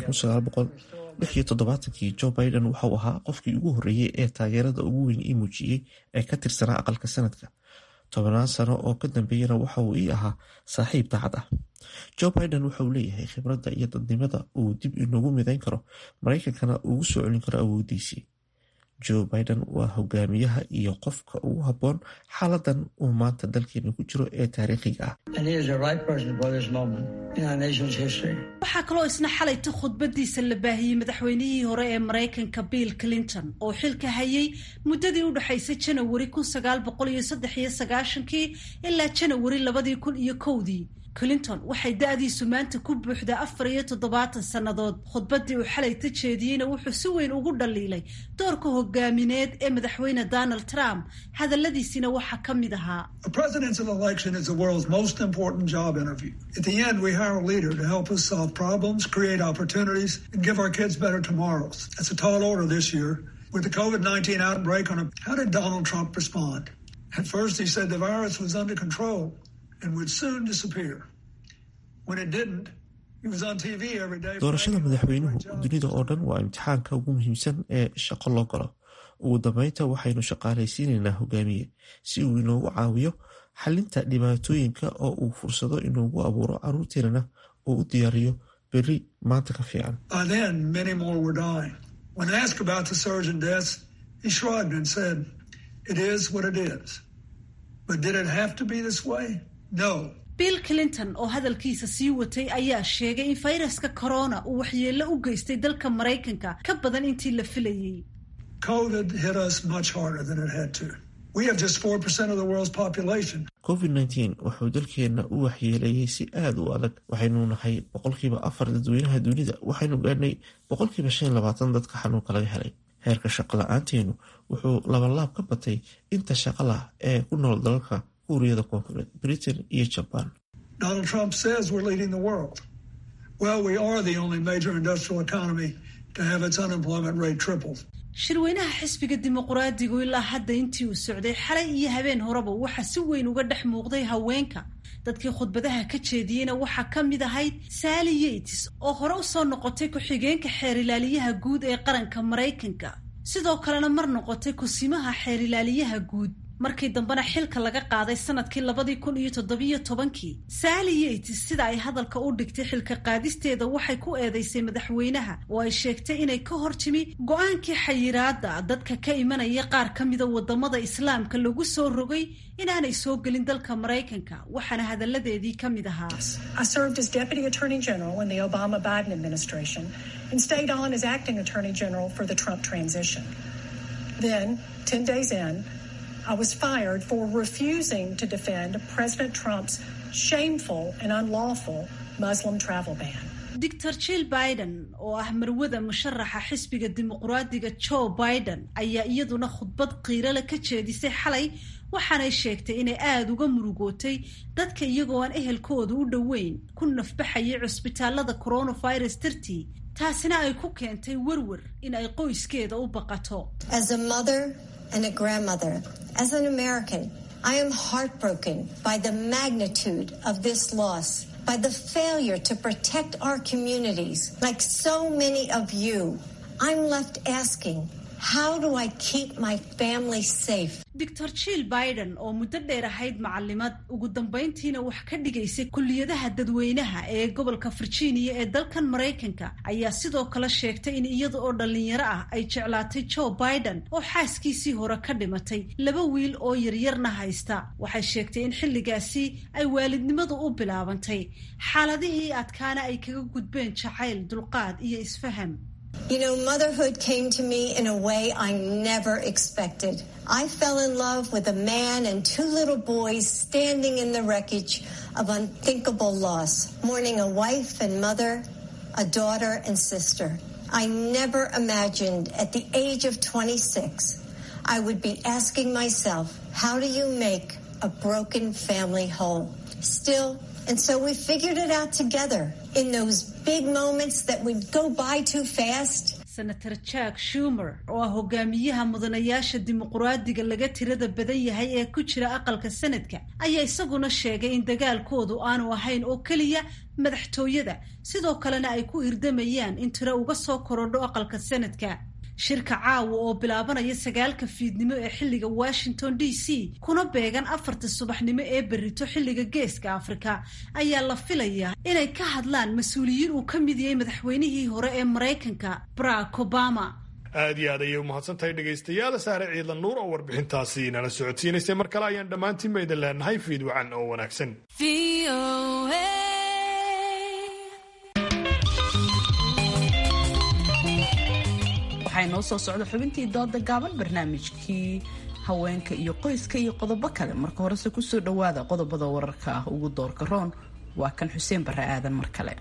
kii joe biden waxauu ahaa qofkii ugu horreeyey ee taageerada ugu weyn ii muujiyey ee ka tirsanaa aqalka sanadka tobannaan sano oo ka dambeeyana waxa uu ii ahaa saaxiib daacad ah joe biden waxa uu leeyahay khibradda iyo dadnimada uu dib inoogu midayn karo maraykankana ugu soo celin karo awoodiisii joe biden waa hogaamiyaha iyo qofka ugu habboon xaaladan uu maanta dalkeena ku jiro ee taariikhiga ah waxaa kaloo isna xalayta khudbadiisa la baahiyey madaxweynihii hore ee maraykanka bill clinton oo xilka hayay muddadii u dhexaysay janawari kun sagaal boqol iyo saddex iyo sagaashankii ilaa janawari labadii kun iyo kowdii clinton waxay da-diisu maanta ku buuxdaa afar iyo toddobaatan sannadood khudbaddii uu xalay ta jeediyeyna wuxuu si weyn ugu dhaliilay doorka hogaamineed ee madaxweyne donald trump hadalladiisina waxaa ka mid ahaa At the end, we hire a leader to help us solve problems, create opportunities, and give our kids better tomorrows. That's a tall order this year. With the COVID 19 outbreak on a, how did Donald Trump respond? At first, he said the virus was under control and would soon disappear. When it didn't, he was on TV every day. doorashada madaxweynuhu dunida oo dhan waa imtixaanka ugu muhiimsan ee shaqo loo galo ugu dambeynta waxaynu shaqaalaysiinaynaa hogaamiye si uu inoogu caawiyo xalinta dhibaatooyinka oo uu fursado inoogu abuuro caruurteenana oo u diyaariyo berri maanta ka fiican By then, many more were dying. When asked about the surge in deaths, he shrugged and said, It is what it is. But did it have to be this way? No. bill clinton oo hadalkiisa sii watay ayaa sheegay in fayraska corona uu waxyeello u geystay dalka maraykanka ka badan intii la filayey COVID hit us much harder than it had to. We have just 4% of the world's population. covid-19 wuxuu dalkeenna u waxyeeleeyey si aada u adag waxaynu nahay boqolkiiba afar dadweynaha dunida waxaynu gaadhnay boqolkiiba shan iyo labaatan dadka xanuunka laga helay heerka shaqo la-aanteenu wuxuu labalaab ka batay inta shaqalah ee ku nool dalalka kuuriyada koonfureed britain iyo jabaan Donald Trump says we're leading the world. Well, we are the only major industrial economy to have its unemployment rate tripled. shirweynaha xisbiga dimuquraadigu ilaa hadda intii uu socday xalay iyo habeen horeba waxaa si weyn uga dhex muuqday haweenka dadkii khudbadaha ka jeediyeyna waxaa ka mid ahayd sally yates oo hore u soo noqotay ku-xigeenka xeerilaaliyaha guud ee qaranka maraykanka sidoo kalena mar noqotay kusimaha xeerilaaliyaha guud markii dambena xilka laga qaaday sanadkii labadii kun iyo toddobiyo tobankii sally yates sida ay hadalka u dhigtay xilka qaadisteeda waxay ku eedeysay madaxweynaha oo ay sheegtay inay ka hor timi go-aankii xayiraada dadka ka imanaya qaar ka mida wadamada islaamka lagu soo rogay inaanay soo gelin dalka maraykanka waxaana hadalladeedii ka mid ahaa I served as Deputy Attorney General in the Obama Biden administration and stayed on as Acting Attorney General for the Trump transition. Then, 10 days in, I was fired for refusing to defend President Trump's shameful and unlawful Muslim travel ban. dor jill biden oo ah marwada musharaxa xisbiga dimuquraadiga joe biden ayaa iyaduna khudbad qiirale ka jeedisay xalay waxaanay sheegtay inay aada uga murugootay dadka iyagoo aan ehelkooda u dhoweyn ku nafbaxayay cusbitaalada coronavirus dartii taasina ay ku keentay werwer in ay qoyskeeda u baqato As a mother and a grandmother, as an American, I am heartbroken by the magnitude of this loss, by the failure to protect our communities. Like so many of you, I'm left asking, how do I keep my family safe? dor jill biden oo muddo dheer ahayd macalimad ugu dambayntiina wax ka dhigaysay kulliyadaha dadweynaha ee gobolka virginia ee dalkan maraykanka ayaa sidoo kale sheegtay in iyada oo dhallinyaro ah ay jeclaatay joe biden oo xaaskiisii hore ka dhimatay laba wiil oo yaryarna haysta waxay sheegtay in xilligaasi ay waalidnimadu u bilaabantay xaaladihii adkaana ay kaga gudbeen jacayl dulqaad iyo isfaham You know, motherhood came to me in a way I never expected. I fell in love with a man and two little boys standing in the wreckage of unthinkable loss, mourning a wife and mother, a daughter and sister. I never imagined at the age of 26 I would be asking myself, how do you make a broken family whole? Still, and so we figured it out together in those big moments that would go by too fast. senator jack shumer oo ah hogaamiyaha mudanayaasha dimuquraadiga laga tirada badan yahay ee ku jira aqalka sanadka ayaa isaguna sheegay in dagaalkoodu aanu ahayn oo keliya madaxtooyada sidoo kalena ay ku hirdamayaan in tiro uga soo korodho aqalka sanadka shirka caawa oo bilaabanaya sagaalka fiidnimo ee xilliga washington d c kuna beegan afarta subaxnimo ee berrito xilliga geeska afrika ayaa la filayaa inay ka hadlaan mas-uuliyiin uu ka mid yahay madaxweynihii hore ee maraykanka barack obama aad iyo aad ayay u mahadsantahay dhegaystayaal saare ciidan nuur oo warbixintaasi nala socodsiinaysay mar kale ayaan dhammaantiin ba idin leenahay fiid wacan oo wanaagsan waxaa inoo soo socda xubintii dooda gaaban barnaamijkii haweenka iyo qoyska iyo qodobo kale marka horese kusoo dhowaada qodobada wararka ah ugu doorka roon waa kan xuseen barre aadan mar kale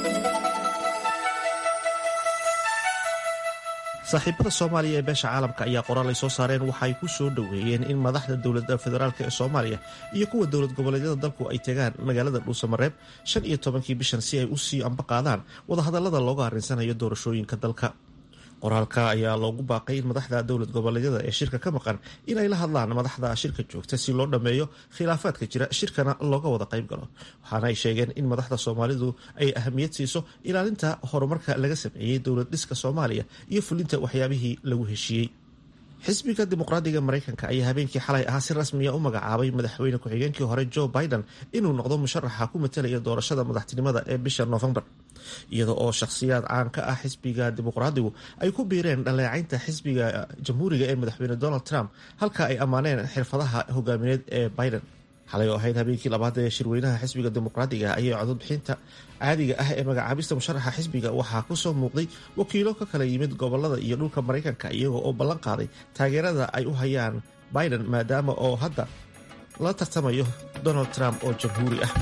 saaxiibada soomaaliya ee beesha caalamka ayaa qoraal ay soo saareen waxa ay ku soo dhoweeyeen in madaxda dowladda federaalk ee soomaaliya iyo kuwa dowlad goboleedyada dalku ay tegaan magaalada dhuusamareeb shan iyo tobankii bishan si ay u sii amba qaadaan wadahadallada looga arrinsanayo doorashooyinka dalka qoraalka ayaa loogu baaqay in madaxda dowlad goboleedyada ee shirka ka maqan inay la hadlaan madaxda shirka joogta si loo dhammeeyo khilaafaadka jira shirkana looga wada qayb galo waxaana ay sheegeen in madaxda soomaalidu ay ahamiyad siiso ilaalinta horumarka laga sameeyey dowlad dhiska soomaaliya iyo fulinta waxyaabihii lagu heshiiyey xisbiga dimuqraadiga maraykanka ayaa habeenkii xalay ahaa si rasmiya u magacaabay madaxweyne ku-xigeenkii hore joe biden inuu noqdo musharaxa ku matalaya doorashada madaxtinimada ee bisha noofembar iyada oo shakhsiyaad caan ka ah xisbiga dimuqraadigu ay ku biireen dhaleecaynta xisbiga jamhuuriga ee madaxweyne donald trump halka ay ammaaneen xirfadaha hogaamineed ee biden xalay oo ahayd habeenkii labaad ee shirweynaha xisbiga dimuqraadiga ayay cododbixinta caadiga ah ee magacaabista musharaxa xisbiga waxaa kusoo muuqday wakiilo ka kala yimid gobolada iyo dhulka maraykanka iyaga oo ballan qaaday taageerada ay u hayaan biden maadaama oo hadda la tartamayo donald trump oo jamhuuri ah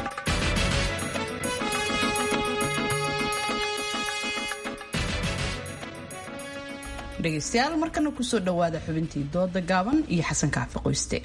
dhegaystayaal markana kusoo dhowaada xubintii dooda gaaban iyo xasan kaafi qoyste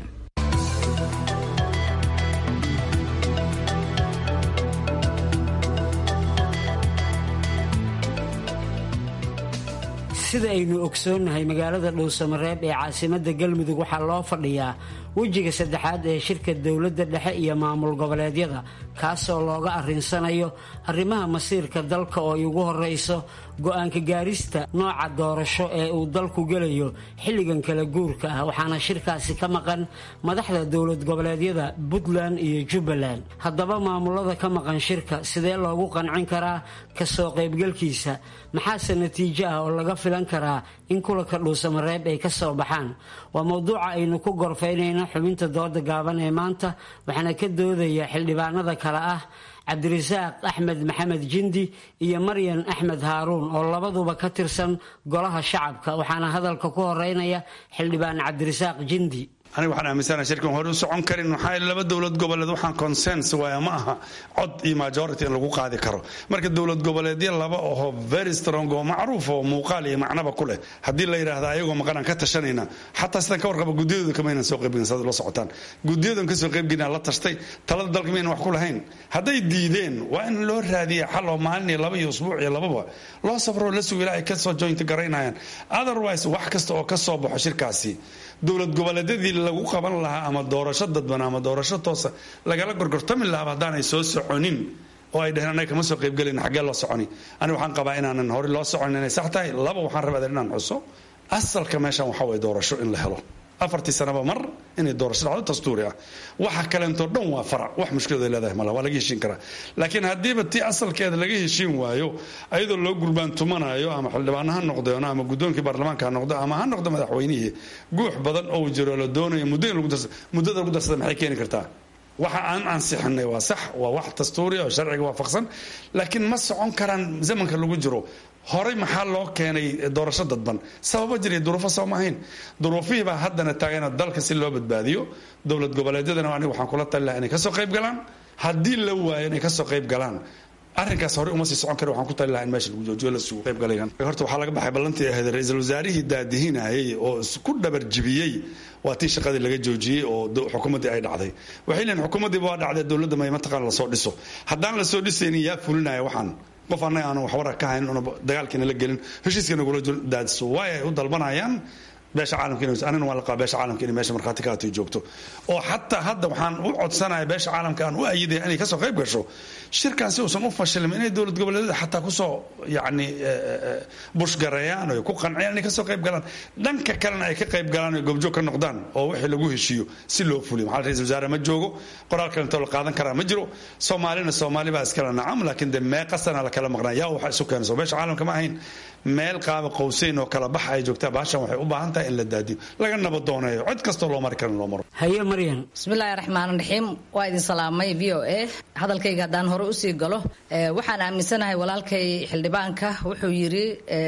sida aynu ogsoonnahay magaalada dhuusamareeb ee caasimadda galmudug waxaa loo fadhiyaa wejiga saddexaad ee shirka dowladda dhexe iyo maamul goboleedyada kaasoo looga arrinsanayo arrimaha masiirka dalka oo ay ugu horrayso go-aanka gaarista nooca doorasho ee uu dalku gelayo xilligan kala guurka ah waxaana shirkaasi ka maqan madaxda dowlad goboleedyada puntland iyo jubbaland haddaba maamulada ka maqan shirka sidee loogu qancin karaa kasoo qaybgalkiisa maxaase natiijo ah oo laga filan karaa in kulanka dhuusamareeb ay ka soo baxaan waa mowduuca aynu ku gorfaynayno xubinta dooda gaaban ee maanta waxaana ka doodaya xildhibaanada kale ah cabdirasaaq axmed maxamed jindi iyo maryan axmed haaruun oo labaduba ka tirsan golaha shacabka waxaana hadalka ku horeynaya xildhibaan cabdirasaaq jindi aniga waxaan aaminsanaha shirkan hore u socon karin maxaa laba dowlad goboleed waxaan consens waaya ma aha cod iyo majority in lagu qaadi karo marka dowlad goboleedyo laba oho very strong oo macruuf oo muuqaal iyo macnaba ku leh haddii la yidhaahda ayagoo maqanaan ka tashanayna xataa sidaan ka warqaba guddiyadooda kamaynan soo qaybgelin saad la socotaan guddiyadan ka soo qaybgelin la tashtay talada dalka maynan wax ku lahayn hadday diideen waa in loo raadiya xal oo maalin iyo laba iyo usbuuc iyo lababa loo safroo la sugo ilaa ay kasoo jointa garaynayaan otherwise wax kasta oo ka soo baxo shirkaasi dowlad goboleedyadii lagu qaban lahaa ama doorasho dadban ama doorasho toosa lagala gorgortami lahaaba haddaanay soo soconin oo ay dheheen anaga kama soo qaybgelin xaggee loo soconi aniga waxaan qabaa inaanan hore loo soconin inay sax tahay laba waxaan rabaa inaan xuso asalka meeshan waxaa waye doorasho in la helo afartii sanaba mar inay doorasho dhacdo dastuuri ah waxa kaleentoo dhan waa farac wax mushkilad ay leedahay mala waa laga heshiin karaa laakiin haddiiba tii asalkeeda laga heshiin waayo ayadoo loo gurbaantumanayo ama xildhibaano ha noqdeeno ama guddoonkii baarlamaanka ha noqdo ama ha noqdo madaxweynihii guux badan oo jiro la doonayo muddo in muddada lagu darsada maxay keeni kartaa waxa aan ansixinay waa sax waa wax dastuuri oo sharciga waafaqsan laakiin ma socon karaan zamanka lagu jiro horey maxaa loo keenay doorasho dadban sababo jiriy duruufo soo ma ahayn duruufihii baa haddana taagana dalka si loo badbaadiyo dowlad goboleedyadana aniga waxaan kula tali laha inay kasoo qayb galaan haddii la waayo inay kasoo qayb galaan arrinkaas horey uma sii socon kari waxaan ku tali lahaa in meesha lagu joojiyo la sugu qayb galayaan horta waxaa laga baxay ballantii ahayd ra-iisul wasaarihii daadihinayay oo isku dhabar jibiyey waa tii shaqadii laga joojiyey oo xukuumaddii ay dhacday waxay leeyihin xukuumaddiiba waa dhacday dowladda may mataqaan lasoo dhiso haddaan lasoo dhisaynin yaa fulinaya waxaan qof annaga aanu waxwara ka haynin una dagaalkiina la gelin heshiiska nagula daadiso waay ay u dalbanayaan beesha caalamka anina waan la qaba beesha caalamka inay meesha markhaati ka hatay joogto oo xataa hadda waxaan u codsanaya beesha caalamka aan u ayidaya inay kasoo qayb gasho shirkan si uusan u fashilmin inay dowlad goboleedyada xataa kusoo yacni bushgareeyaan oo ku qanciyaan inay kasoo qayb galaan dhanka kalena ay ka qayb galaan oo goobjoog ka noqdaan oo wixii lagu heshiiyo si loo fuliyo maxaa ra-isul wasaare ma joogo qoraal kalentoo la qaadan karaa ma jiro soomaalina soomaali baa iskala nacam laakiin dee meeqa sana la kala maqnaa yaa waxa isu keenayso beesha caalamka ma ahayn meel qaaba qowseyn oo kala bax ay joogtaa baashan waxay u baahan tahay in la daadiyo laga nabadooneeyo cid kastoo loo mari karin loo maro haye maryan bismillaahi raxmaan raxiim waa idin salaamay v o a hadalkayga haddaan hore usii galo waxaan aaminsanahay walaalkay xildhibaanka wuxuu yidhi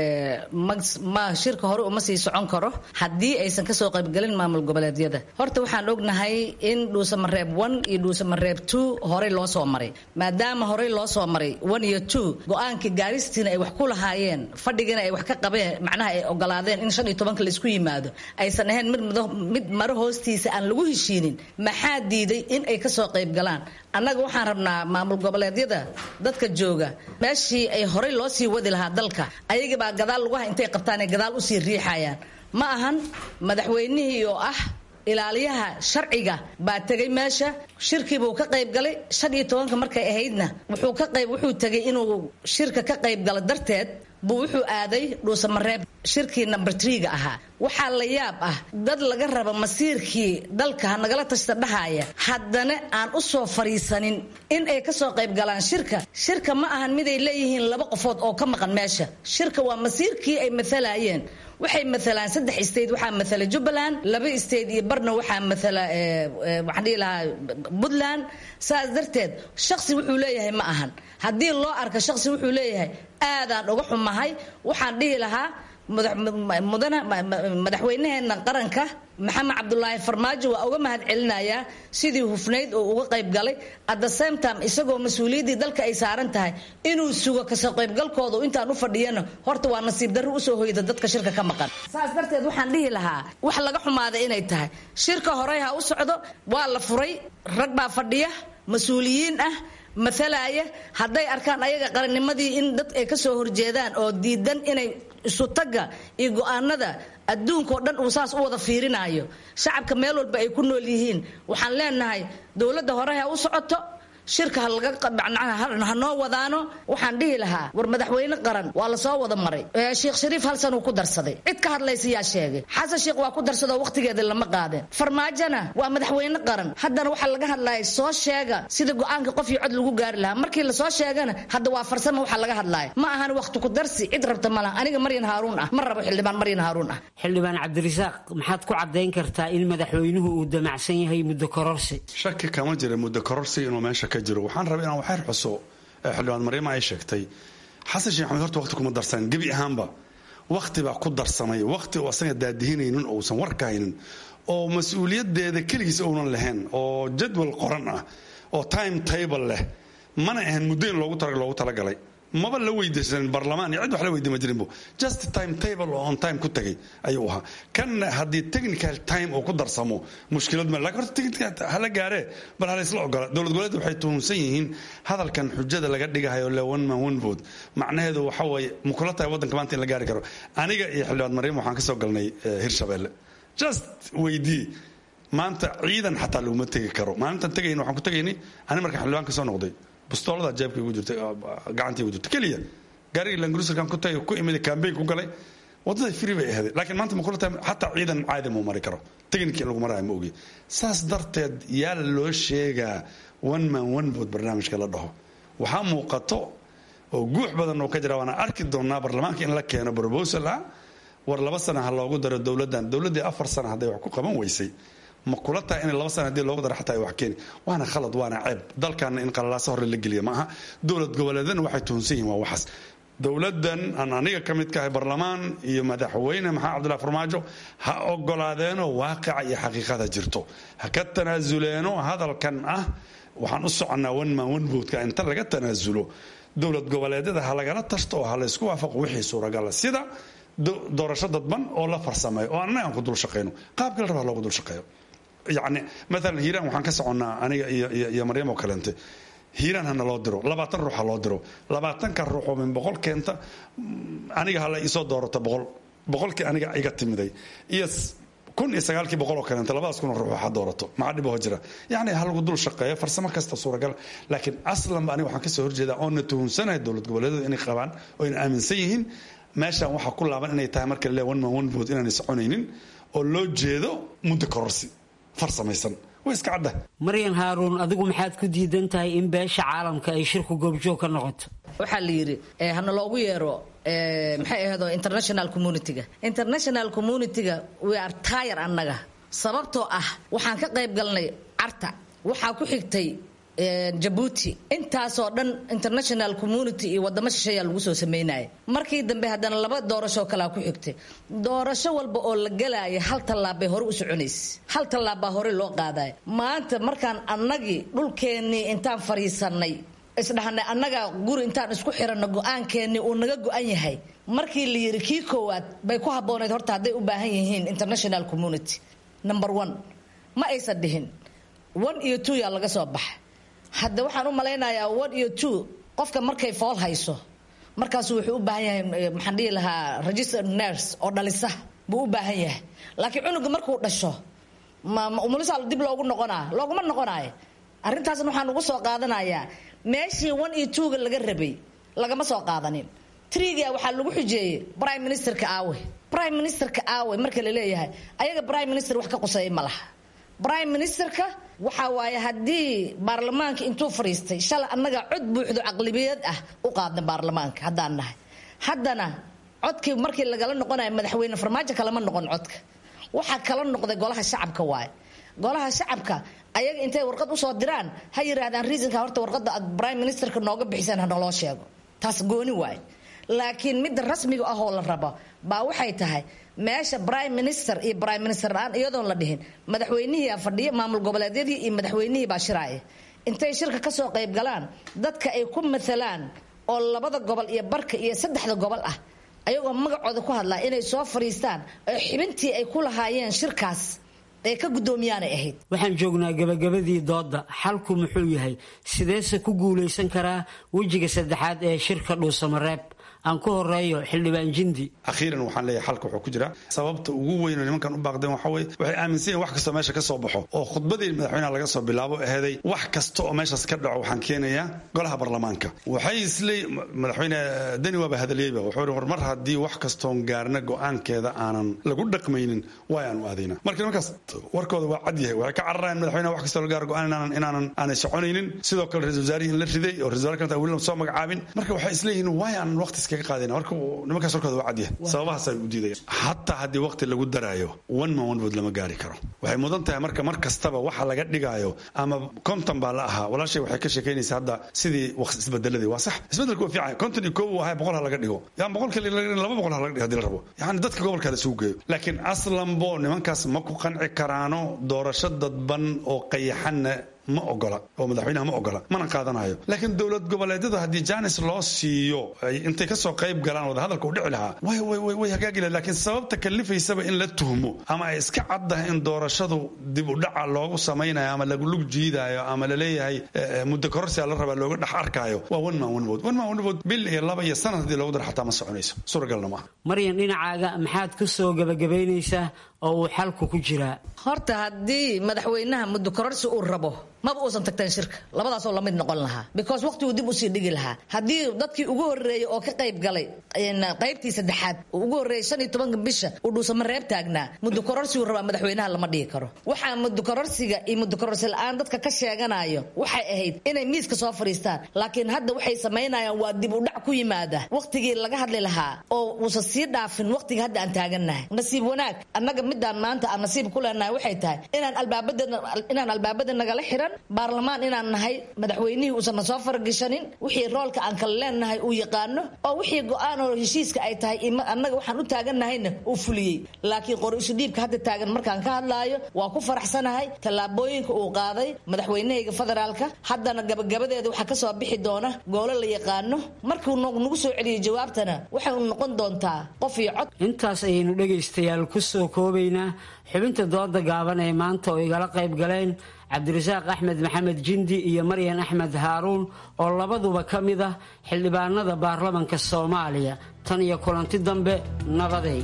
ma shirka hore uma sii socon karo haddii aysan kasoo qaybgelin maamul goboleedyada horta waxaan ognahay in dhuusamareeb one iyo dhuusamareeb two horey loo soo maray maadaama horey loo soo maray one iyo two go-aankii gaaristiina ay wax ku lahaayeen fadhigiina ay wax ka qabeen macnaha ay ogolaadeen in shan iyo tobanka laisku yimaado aysan ahayn mid mid maro hoostiisa aan lagu heshiinin maxaa diiday in ay kasoo qayb galaan annaga waxaan rabnaa maamul goboleedyada dadka jooga meeshii ay horey loo sii wadi lahaa dalka ayagibaa gadaal lugaha intay qabtaan ay gadaal usii riixayaan ma ahan madaxweynihii oo ah ilaaliyaha sharciga baa tegay meesha shirkiibuu ka qayb galay shan iyo tobanka markay ahaydna wuxuu ka qayb wuxuu tegay inuu shirka ka qayb galo darteed buu wuxuu aaday dhuusamareeb shirkii number tree-ga ahaa waxaa la yaab ah dad laga raba masiirkii dalka ha nagala tashta dhahaya haddana aan u soo fariisanin in ay kasoo qayb galaan shirka shirka ma ahan miday leeyihiin laba qofood oo ka maqan meesha shirka waa masiirkii ay maalayeen waxay maalaan saddex state waxaa maala jubbaland laba state iyo barna waxaa maala waxaan dhihi lahaa puntland saas darteed shaksi wuxuu leeyahay ma ahan haddii loo arka shaksi wuxuu leeyahay aadaan uga xumahay waxaan dhihi lahaa mudana madaxweynaheena qaranka maxamed cabdulaahi farmaajo waa uga mahad celinayaa sidii hufnayd oo uga qayb galay at the same time isagoo mas-uuliyaddii dalka ay saaran tahay inuu sugo kasoo qaybgalkooda intaan u fadhiyana horta waa nasiib darro usoo hoyda dadka shirka ka maqan saas darteed waxaan dhihi lahaa wax laga xumaada inay tahay shirka horey ha u socdo waa la furay rag baa fadhiya mas-uuliyiin ah maalaaya hadday arkaan ayaga qarannimadii in dad ay kasoo horjeedaan oo diidan inay isutaga iyo go-aanada adduunka oo dhan uu saas u wada fiirinayo shacabka meel walba ay ku nool yihiin waxaan leenahay dowladda hore ha u socoto shirka ha noo wadaano waxaan dhihi lahaa war madaxweyne qaran waa lasoo wada maray sheekh shariif hal san uu ku darsaday cid ka hadlaysa yaa sheegay xasan sheekh waa ku darsadoo waqtigeeda lama qaadeen farmaajona waa madaxweyne qaran haddana waxaa laga hadlaya soo sheega sida go-aanka qof iyo cod lagu gaari lahaa markii lasoo sheegana hadda waa farsamo waxaa laga hadlaya ma ahan waqti ku darsi cid rabta malaha aniga maryan haaruun ah ma rabo xildhibaan maryan haaruun ah xildhibaan cabdirasaaq maxaad ku cadayn kartaa in madaxweynuhu uu damacsan yahay muddo kororsi shaki kama jira muddo kororsi inuu meesha ka jiro waxaan rabay inaan waxyar xuso xildhibaan maryama ay sheegtay xasan sheekh maxamed horta waqti kuma darsanin gebi ahaanba waqti baa ku darsamay waqti oo asaga daadihinaynin ousan warka haynin oo mas-uuliyadeeda keligiis ounan lahayn oo jadwal qoran ah oo time table leh mana ahan muddo in loogu loogu talagalay maba la weydiisanin barlamaan iyo cid wax la weydiima jirinbo just time table oo on time ku tagay ayuu ahaa kan haddii technical time oo ku darsamo mushkilad ma lakin horta technical hala gaaree bal hala isla ogola dowlad goboleed waxay tuhunsan yihiin hadalkan xujada laga dhigahayo le one man one vote macnaheedu waxa weeye makula tahay waddanka maanta in la gaari karo aniga iyo xildhibaan maryam waxaan ka soo galnay hirshabeelle just weydii maanta ciidan xataa laguma tegi karo maalintan tegayna waxaan ku tegaynay ani markaan xildhibaan ka soo noqday bustoolada jeebka igu jirtay gacantii igu jirtay keliya gaarigii langruserkan ku tagay ku imid campaign ku galay wadada free bay ahayd laakiin maanta ma kula tahay xataa ciidan caadi muu mari karo technical lagu maraayo ma ogi saas darteed yaa loo sheegaa one man one vote barnaamijka la dhaho waxaa muuqato oo guux badan oo ka jira waana arki doonaa baarlamaanka in la keeno proposal ah war laba sana ha loogu daro dowladdan dowladdii afar sana hadday wax ku qaban weysay ma kula tahay in laba sana hadii loogu daro xataa ay wax keeni waana khalad waana ceeb dalkaana in qalalaaso hore la geliya ma aha dowlad goboleedana waxay tuhunsan yihin waa waxaas dowladdan aan aniga ka mid kahay barlamaan iyo madaxweyne maxamed cabdullahi farmaajo ha ogolaadeeno waaqica iyo xaqiiqada jirto ha ka tanaasuleeno hadalkan ah waxaan u soconnaa one man one votka inta laga tanaasulo dowlad goboleedyada ha lagala tashto oo ha laysku waafaqo wixii suuragala sida doorasho dadban oo la farsameeyo oo annaga aan ku dul shaqayno qaabka la rabaa loogu dul shaqeeyo yacni maalan hiiraan waxaan ka soconnaa aniga iyo iyo maryam oo kaleente hiiraan hana loo diro labaatan ruux ha loo diro labaatanka ruux oo min boqol keenta aniga hala isoo doorato boqol boqolkii aniga iga timiday iyo kun iyo sagaalkii boqol oo kaleenta labadaas kun oo ruux ha doorato maxaa dhiboo jira yacni ha lagu dul shaqeeyo farsamo kasta suuragal laakiin aslanba aniga waxaan kasoo horjeedaa oo na tuhunsanahay dowlad goboleedyada inay qabaan oo ayna aaminsan yihiin meeshan waxaa ku laaban inay tahay marka le one man one vote inaanay soconaynin oo loo jeedo muddo kororsi farsamaysan way iska cadda maryan haaruun adigu maxaad ku diidan tahay in beesha caalamka ay shirku goobjoog ka noqoto waxaa la yidhi hana loogu yeero maxay ahdo international communitiga international communitiga we are tire annaga sababtoo ah waxaan ka qayb galnay carta waxaa ku xigtay jabuuti intaasoo dhan international community iyo wadamo shisheeyaa lagu soo sameynaya markii dambe haddana laba doorashoo kalea ku xigtay doorasho walba oo la galaaya hal tallaabbay hore u soconaysa hal tallaabbaa hore loo qaadaya maanta markaan annagii dhulkeennii intaan fadhiisanay isdhahnay annaga guri intaan isku xiranno go-aankeennii uu naga go-an yahay markii la yidhi kii koowaad bay ku habboonayd horta hadday u baahan yihiin international community number one ma aysan dhihin one iyo two yaa laga soo baxa hadda waxaan u malaynayaa one iyo two qofka markay fool hayso markaasu wuxuu u baahan yahay maxaan dhihi lahaa registered nurse oo dhalisa buu u baahan yahay laakiin cunuga markuu dhasho umulisa dib loogu noqonaa looguma noqonaayo arrintaasna waxaan ugu soo qaadanayaa meeshii one iyo twoga laga rabay lagama soo qaadanin triga waxaa lagu xujeeyey prime ministerka aawe prime ministerka aawe marka la leeyahay ayaga prime minister wax ka quseeya ma laha prime ministerka waxa waaye haddii baarlamaanka intuu fadhiistay shalay annaga cod buuxdo caqlibiyad ah u qaadna baarlamaanka haddaan nahay haddana codkii markii lagala noqonayo madaxweyne farmaajo kalama noqon codka waxaa kala noqday golaha shacabka waaye golaha shacabka ayaga intay warqad usoo diraan ha yiraahdaan reasonka horta warqada aad prime ministerka nooga bixiseen ha naloo sheego taas gooni waaye laakiin midda rasmiga ahoo la rabo baa waxay tahay meesha prime minister iyo prime minister la-aan iyadoon la dhihin madaxweynihiia fadhiya maamul goboleedyadii iyo madaxweynihii baa shiraaya intay shirka kasoo qayb galaan dadka ay ku maalaan oo labada gobol iyo barka iyo saddexda gobol ah ayagoo magacooda ku hadlaa inay soo fadhiistaan oo xibintii ay ku lahaayeen shirkaas ee ka guddoomiyaanay ahayd waxaan joognaa gabagabadii doodda xalku muxuu yahay sideese ku guulaysan karaa wejiga saddexaad ee shirka dhuusamareeb aan ku horeeyo xildhibaan jindi akhiiran waxaan leeyahay xalka wuxuu ku jira sababta ugu weyn oo nimankan u baaqdeen waxa weye waxay aaminsan yihin wax kastoo meesha ka soo baxo oo khudbadii madaxweynaha laga soo bilaabo aheeday wax kasta oo meeshaas ka dhaco waxaan keenayaa golaha baarlamaanka waxay isle madaxweyne deni waaba hadaliyeyba wuxuu ihi war mar haddii wax kastoon gaarna go-aankeeda aanan lagu dhaqmaynin waa aanu aadayna marka nimankaas warkooda waa cad yahay waxay ka cararayaan madaxweynaha wax kastoo la gaaro go-aan inaanan inaanan aanay soconaynin sidoo kale ra-isul wasaarihii in la riday oo ra-isul wasaar weli soo magacaabin marka waxay isleeyihiin waay aanan waqti iskaga qaadayna marka nimankaas warkooda waa cadyahay sababahaasay u diidayaan hataa haddii waqti lagu daraayo one man one vote lama gaari karo waxay mudan tahay marka mar kastaba waxa laga dhigaayo ama konton baa la ahaa walaashay waxay ka sheekaynaysaa hadda sidii waqti isbedeladii waa sax isbedelku waa fiican konton iyo koob uu ahaa boqol ha laga dhigo yaa boqolka laba boqol ha laga dhigo hadii la rabo yacni dadka gobolka la isugu geeyo laakiin aslanbo nimankaas ma ku qanci karaano doorasho dadban oo qayaxanna ma ogola oo madaxweynaha ma ogola mana qaadanayo laakiin dowlad goboleedyada haddii janis loo siiyo intay kasoo qayb galaan wadahadalka u dhici lahaa way hagaagi laha lakiin sababta kalifaysaba in la tuhmo ama ay iska caddahay in doorashadu dib u dhaca loogu samaynayo ama lagu lug jiidayo ama laleeyahay muddo kororsia la rabaa looga dhex arkaayo waa one man one vote one man one vote bil iyo laba iyo sanad haddii loogu daro xataa ma soconayso suuragalna maaha maryan dhinacaaga maxaad ku soo gabagabaynaysaa oo uu xalku ku jiraa horta haddii madaxweynaha muddo kororsi uu rabo maba uusan tagteen shirka labadaasoo lamid noqon lahaa because waqtiguu dib usii dhigi lahaa haddii dadkii ugu horreeyey oo ka qayb galay qaybtii saddexaad ugu horreeyey shan iyo tobanka bisha uu dhuusama reeb taagnaa muddo kororsigu rabaa madaxweynaha lama dhigi karo waxaa muddo kororsiga iyo muddo kororsi la-aan dadka ka sheeganayo waxay ahayd inay miiska soo fadhiistaan laakiin hadda waxay samaynayaan waa dib u dhac ku yimaada waqtigii laga hadli lahaa oo uusan sii dhaafin waqtiga hadda aan taagannahay nasiib wanaag annaga midaan maanta aan nasiib ku leenahay waxay tahay inaan albaabada inaan albaabada nagala xiran baarlamaan inaan nahay madaxweynihii uusan na soo faragashanin wixii roolka aan kala leenahay uu yaqaano oo wixii go-aan oo heshiiska ay tahay annaga waxaan u taagannahayna uu fuliyey laakiin qori isu dhiibka hadda taagan markaan ka hadlaayo waa ku faraxsanahay tallaabooyinka uu qaaday madaxweynahayga federaalka haddana gabagabadeeda waxaa kasoo bixi doona goolo la yaqaano markuu nagu soo celiyay jawaabtana waxay noqon doontaa qof iyo cod intaas ayaynu dhegaystayaal ku soo koobaynaa xubinta dooda gaaban ee maanta oo igala qayb galeen cabdirasaaq axmed maxamed jindi iyo maryan axmed haaruun oo labaduba ka mid ah xildhibaanada baarlamanka soomaaliya tan iyo kulanti dambe nabaday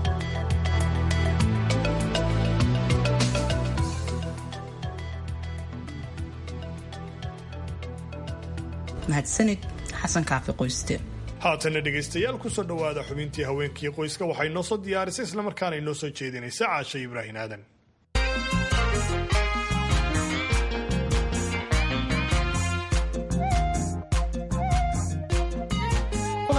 mahadsanid xasan kaafi qoyste haatana dhegaystayaal kusoo dhowaada xubintii haweenkii qoyska waxay noo soo diyaarisay islamarkaana inoo soo jeedinaysa caasha ibraahin aadan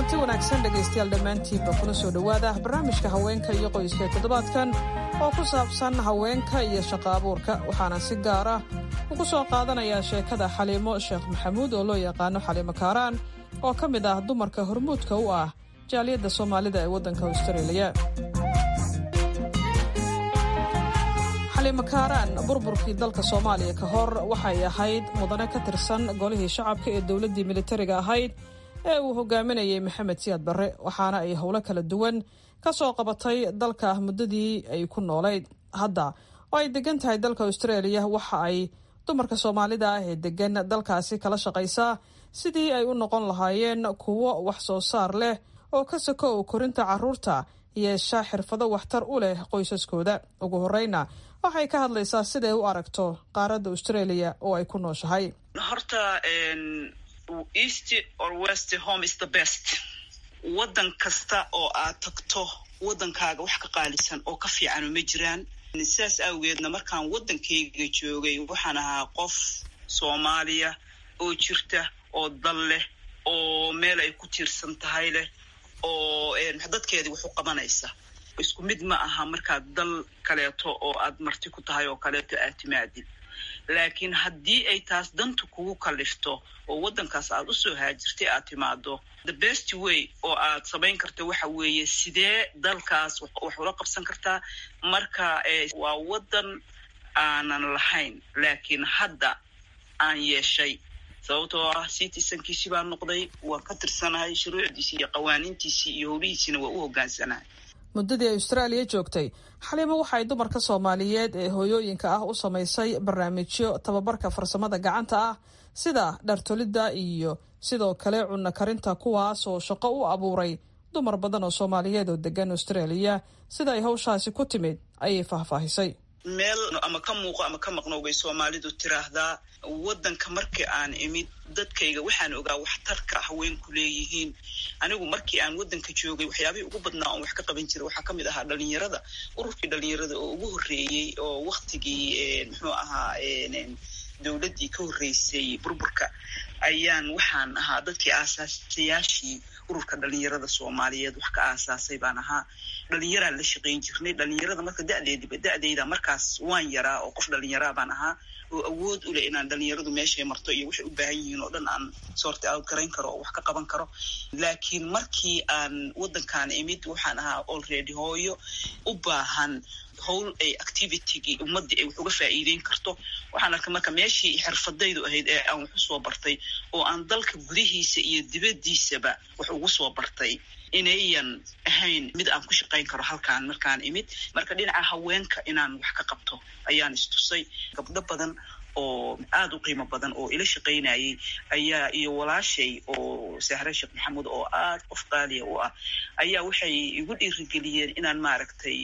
kulanti wanaagsan dhegaystayaal dhammaantiinba kuna soo dhowaada barnaamijka haweenka iyo qoyska toddobaadkan oo ku saabsan haweenka iyo shaqo abuurka waxaana si gaar ah ugu soo qaadanayaa sheekada xaliimo sheekh maxamuud oo loo yaqaano xaliimo kaaraan oo ka mid ah dumarka hormuudka u ah jaaliyadda soomaalida ee waddanka austareeliya xaliimo kaaraan burburkii dalka soomaaliya ka hor waxay ahayd mudane ka tirsan golihii shacabka ee dowladdii militariga ahayd ee uu hogaaminayay maxamed siyaad barre waxaana ay howlo kala duwan ka soo qabatay dalka muddadii ay ku noolayd hadda oo ay degan tahay dalka australia waxa ay dumarka soomaalida ah ee degan dalkaasi kala shaqaysaa sidii ay u noqon lahaayeen kuwo wax soo saar leh oo ka sokow korinta carruurta yeesha xirfado waxtar u leh qoysaskooda ugu horeyna waxay ka hadlaysaa siday u aragto qaaradda australia oo ay ku nooshahay east or west home is the best waddan kasta oo aad tagto waddankaaga wax ka qaalisan oo ka fiicanu ma jiraan sidaas awgeedna markaan waddankayga joogay waxaan ahaa qof soomaaliya oo jirta oo dal leh oo meel ay ku tiirsan tahay leh oo dadkeedii wax u qabanaysa isku mid ma aha markaad dal kaleeto oo aad marti ku tahay oo kaleeto aad timaadid laakiin haddii ay taas danta kugu kallifto oo waddankaas aad u soo haajirtay aad timaado the best way oo aad samayn karta waxa weeye sidee dalkaas wax ula qabsan kartaa marka waa waddan aanan lahayn laakiin hadda aan yeeshay sababtoo ah citizenkiisii baan noqday waan ka tirsanahay shuruucdiisii iyo qawaaniintiisii iyo howlihiisiina waa u hoggaansanahay muddadii ay austraaliya joogtay xaliimo waxay dumarka soomaaliyeed ee hooyooyinka ah u samaysay barnaamijyo tababarka farsamada gacanta ah sida dhartolidda iyo sidoo kale cunno karinta kuwaas oo shaqo u abuuray dumar badan oo soomaaliyeed oo degan australia sida ay hawshaasi ku timid ayay faahfaahisay meel ama ka muuqo ama ka maqnow bay soomaalidu tiraahdaa waddanka markii aan imid dadkayga waxaan ogaa waxtarka haweenku leeyihiin anigu markii aan waddanka joogay waxyaabihii ugu badnaa oon wax ka qaban jiray waxaa ka mid ahaa dhalinyarada ururkii dhalinyarada oo ugu horreeyey oo waktigii muxuu ahaa dowladdii ka horreysay burburka ayaan waxaan ahaa dadkii aasaasayaashii ururka dhalinyarada soomaaliyeed wax ka aasaasay baan ahaa dhalinyaraan la shaqayn jirnay dhalinyarada marka dadeediba da-deyda markaas waan yaraa oo qof dhalinyaraa baan ahaa oo awood u leh inaan dhalinyaradu meeshay marto iyo waxay u baahan yihiin oo dhan aan soorti out garayn karo oo wax ka qaban karo laakiin markii aan waddankaan imid waxaan ahaa already hooyo u baahan howl ay activitygii ummaddii ay wax uga faa'iideyn karto waxaan arkay marka meeshii xirfadaydu ahayd ee aan wax usoo bartay oo aan dalka gudihiisa iyo dibaddiisaba wax ugu soo bartay inayan ahayn mid aan ku shaqayn karo halkaan markaan imid marka dhinaca haweenka inaan wax ka qabto ayaan istusay gabdho badan oo aada u qiimo badan oo ila shaqaynayay ayaa iyo walaashay oo sahre sheekh maxamuud oo aad qof qaaliya u ah ayaa waxay igu dhiirigeliyeen inaan maaragtay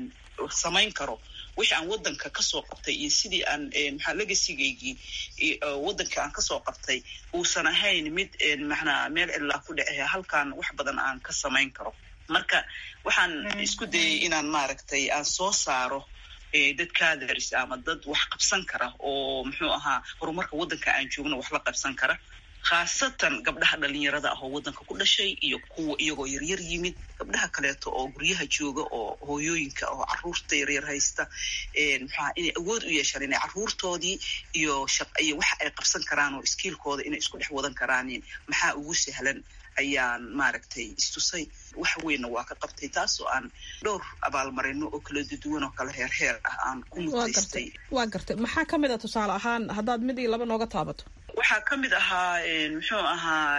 samayn karo wixii aan waddanka kasoo qabtay iyo sidii aan maxaa legasigaygii waddanka aan kasoo qabtay uusan ahayn mid maxnaa meel cilaa ku dhece halkaan wax badan aan ka samayn karo marka waxaan isku dayay inaan maaragtay aan soo saaro dad kaadars ama dad wax qabsan kara oo muxuu ahaa horumarka waddanka aan joogno wax la qabsan kara khaasatan gabdhaha dhalinyarada ah oo waddanka ku dhashay iyo kuwa iyagoo yaryar yimid gabdhaha kaleeto oo guryaha jooga oo hooyooyinka oo caruurta yaryar haysta maxaa inay awood u yeeshaan inay caruurtoodii iyo iyo waxa ay qabsan karaan oo iskiilkooda inay isku dhex wadan karaanin maxaa ugu sahlan ayaan maaragtay istusay wax weynna waa ka qabtay taas oo aan dhowr abaalmarino oo kala duduwan oo kala heer heer ah aan ku mutaystay waa gartay maxaa ka mid a tusaale ahaan haddaad mid iyo laba nooga taabato waxaa ka mid ahaa muxuu ahaa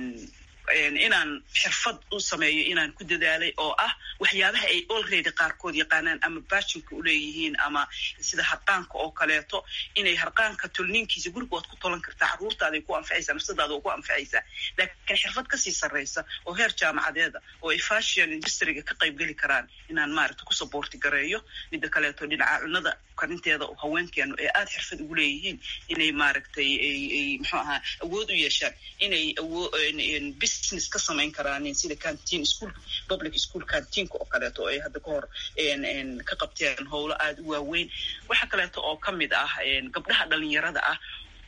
inaan xirfad u sameeyo inaan ku dadaalay oo ah waxyaabaha ay already qaarkood yaqaanaan ama baajinka uleeyihiin ama sida harqaanka oo kaleeto inay harqaanka tolniinkiisa guriga waad ku tolan kartaa caruurtaaday ku anfacaysaa nafsadaada oo ku anfacaysaa laakiin xirfad kasii sarraysa oo heer jaamacadeeda oo ay fashion industriga ka qayb geli karaan inaan maaragta ku saboorti gareeyo midda kaleeto dhinaca cunada karinteeda oo haweenkeenu ee aada xirfad ugu leeyihiin inay maaragtay ay muxuu ahaa awood u yeeshaan inay business ka samayn karaan sida canteen school public school cantiinka oo kaleeto oo ay hadda ka hor ka qabteen howlo aada u waaweyn waxa kaleeto oo ka mid ah gabdhaha dhalinyarada ah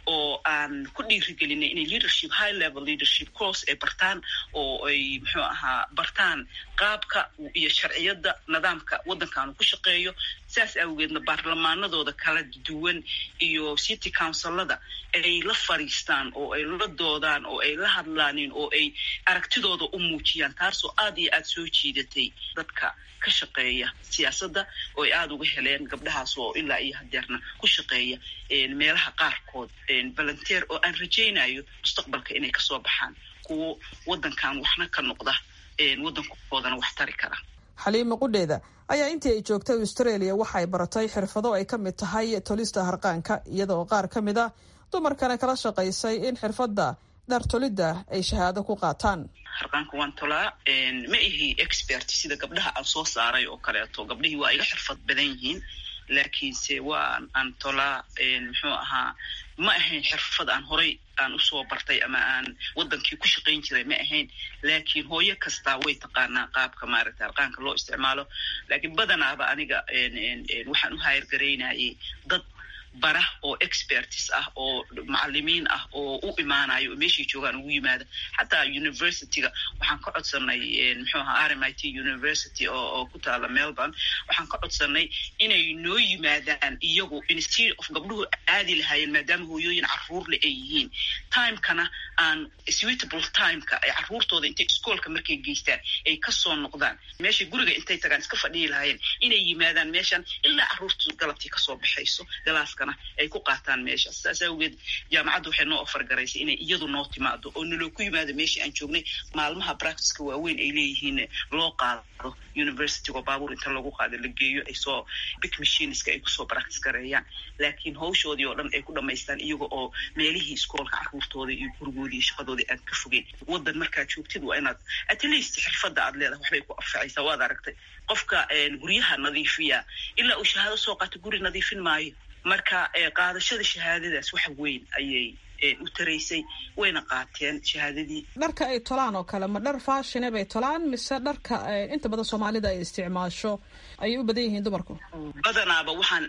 oo aan ku dhiirigelinay inay leadership high level leadership course ay bartaan oo ay muxuu ahaa bartaan qaabka iyo sharciyadda nidaamka waddankaanu ku shaqeeyo saas awgeedna baarlamaanadooda kala duwan iyo city councilada ay la fadhiistaan oo ay la doodaan oo ay la hadlaanin oo ay aragtidooda u muujiyaan taasoo aad iyo aad soo jiidatay dadka ka shaqeeya siyaasadda oo ay aada uga heleen gabdhahaas oo ilaa iyo hadeerna ku shaqeeya meelaha qaarkood volunteer oo aan rajaynayo mustaqbalka inay kasoo baxaan kuwo waddankan waxna ka noqda waddankoodana wax tari kara xaliima qudheeda ayaa intii ay joogtay australia waxa ay baratay xirfado ay ka mid tahay tolista harqaanka iyada oo qaar ka mid ah dumarkana kala shaqaysay in xirfadda dhartolidda ay shahaado ku qaataan harqaanka waan tolaa ma ihi expert sida gabdhaha aan soo saaray oo kaleeto gabdhihii waa iga xirfad badan yihiin laakiinse waa aan tolaa muxuu ahaa ma ahayn xirfad aan horay aan usoo bartay ama aan waddankii ku shaqayn jiray ma ahayn laakiin hooyo kastaa way taqaanaa qaabka maaragta harqaanka loo isticmaalo laakiin badanaaba aniga waxaan u hayargaraynayay dad bara oo expertis ah oo macalimiin ah oo u imaanayo oo meeshay joogaan ugu yimaada xataa universityga waxaan ka codsanay muxuu ahaa r m i t university oo ku taala melbourne waxaan ka codsanay inay noo yimaadaan iyagu instead of gabdhuhu aadi lahaayeen maadaama hooyooyin caruurle ay yihiin timekana aan suitable timeka ay caruurtooda intay iskoolka markay geystaan ay kasoo noqdaan meeshay guriga intay tagaan iska fadhiyi lahaayeen inay yimaadaan meeshan ilaa caruurtu galabtii kasoo baxayso galaaska ay ku qaataan meeshaas saas awgeed jaamacadda waxay noo ofar garaysay inay iyadu noo timaado oo naloo ku yimaado meeshii aan joognay maalmaha practiceka waaweyn ay leeyihiin loo qaado universitygo baabuur inta lagu qaado la geeyo ay soo big machineska ay kusoo practice gareeyaan laakiin hawshoodii oo dhan ay ku dhamaystaan iyaga oo meelihii iskoolka caruurtooda iyo gurigoodii iyo shaqadoodii aad ka fogeen waddan markaad joogtid waa inaad at least xirfadda aad leedahay waxbay ku anfacaysaa waad aragtay qofka guryaha nadiifiya ilaa uu shahaado soo qaato guri nadiifin maayo marka qaadashada shahaadadaas wax weyn ayay u taraysay wayna qaateen shahaadadii dharka ay tolaan oo kale ma dhar faashine bay tolaan mise dharka inta badan soomaalida ay isticmaasho ayay u badan yihiin dumarku badanaaba waxaan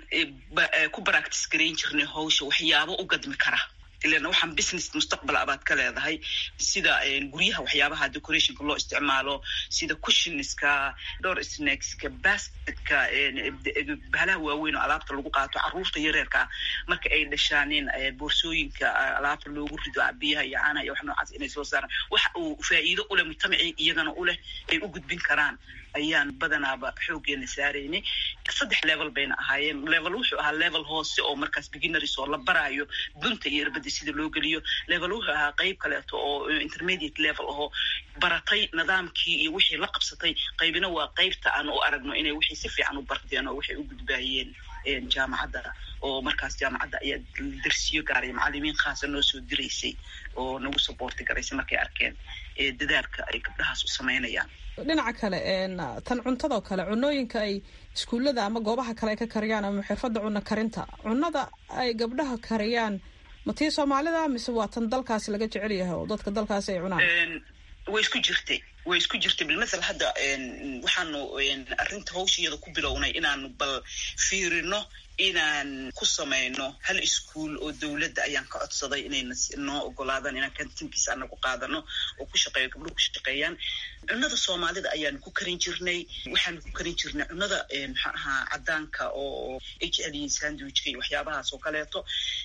ku baractice garayn jirnay hawsha waxyaabo u gadmi kara ilan waxaan business mustaqbal abaad ka leedahay sida guryaha waxyaabaha decorationka loo isticmaalo sida cushionska door snackska basketka bahalaha waaweyn oo alaabta lagu qaato caruurta yareerka ah marka ay dhashaanin boorsooyinka alaabta loogu rido biyaha iyo caanaha iyo wax noocaas inay soo saaraan waxa uu faa'iido uleh mujtamacii iyagana uleh ay u gudbin karaan ayaan badanaaba xoogeena saaraynay saddex level bayna ahaayeen level wuxuu ahaa level hoose oo markaas beginneries oo la baraayo dunta iyo irbada sida loo geliyo level wuxuu ahaa qeyb kaleeto oo intermediate level ahoo baratay nidaamkii iyo wixii la qabsatay qaybina waa qeybta aan u aragno inay wixii si fiican u barteen oo waxay u gudbaayeen jaamacadda oo markaas jaamacadda ayaa darsiyo gaaray macalimiin khaasa noo soo diraysay oo nagu saboorti garaysay markay arkeen dadaalka ay gabdhahaas u samaynayaan dhinaca kale tan cuntadao kale cunooyinka ay iskuullada ama goobaha kale ay ka kariyaan ama xirfadda cunno karinta cunnada ay gabdhaha kariyaan ma tii soomaalida mise waa tan dalkaasi laga jecel yahay oo dadka dalkaasi ay cunaan way isku jirtay way isku jirtay bilmathal hadda waxaanu arrinta hawshiyada ku bilownay inaanu bal fiirino inaan ku samayno hal iskuol oo dowladda ayaan ka codsaday inayna noo ogolaadaan inaan kantinkiisa anagu qaadano oo ku shaqeeyo gabdhuhu ku shaqeeyaan cunnada soomaalida ayaanu ku karin jirnay waxaanu ku karin jirnay cunnada maxaa ahaa cadaanka oo h l sandwichka iyo waxyaabahaas oo kaleeto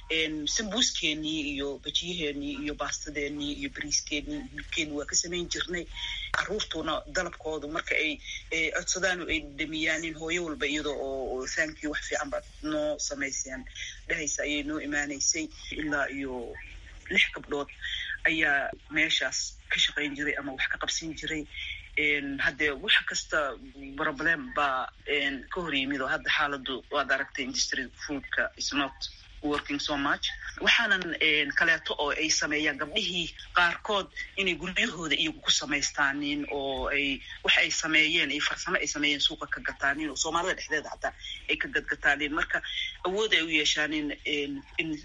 sambuuskeenii iyo bajiyaheenii iyo baastadeenii iyo bariiskeenii hilibkeenii waa ka samayn jirnay caruurtuna dalabkoodu marka ay codsadaan oo ay dhamiyaanin hooyo walba iyada oo thank you wax fiican baad noo samayseen dhehaysa ayay noo imaanaysay ilaa iyo lix gabdhood ayaa meeshaas ka shaqayn jiray ama wax ka qabsin jiray haddee wax kasta problem baa ka hor yimid oo hadda xaaladu waad aragtay industry foodka is not working so much waxaanan kaleeto oo ay sameeyaan gabdhihii qaarkood inay guryahooda iyagu ku samaystaanin oo ay waxa ay sameeyeen iyo farsamo ay sameeyeen suuqa ka gataanin oo soomaalida dhexdeeda xataa ay ka gadgataanin marka awood ay u yeeshaanin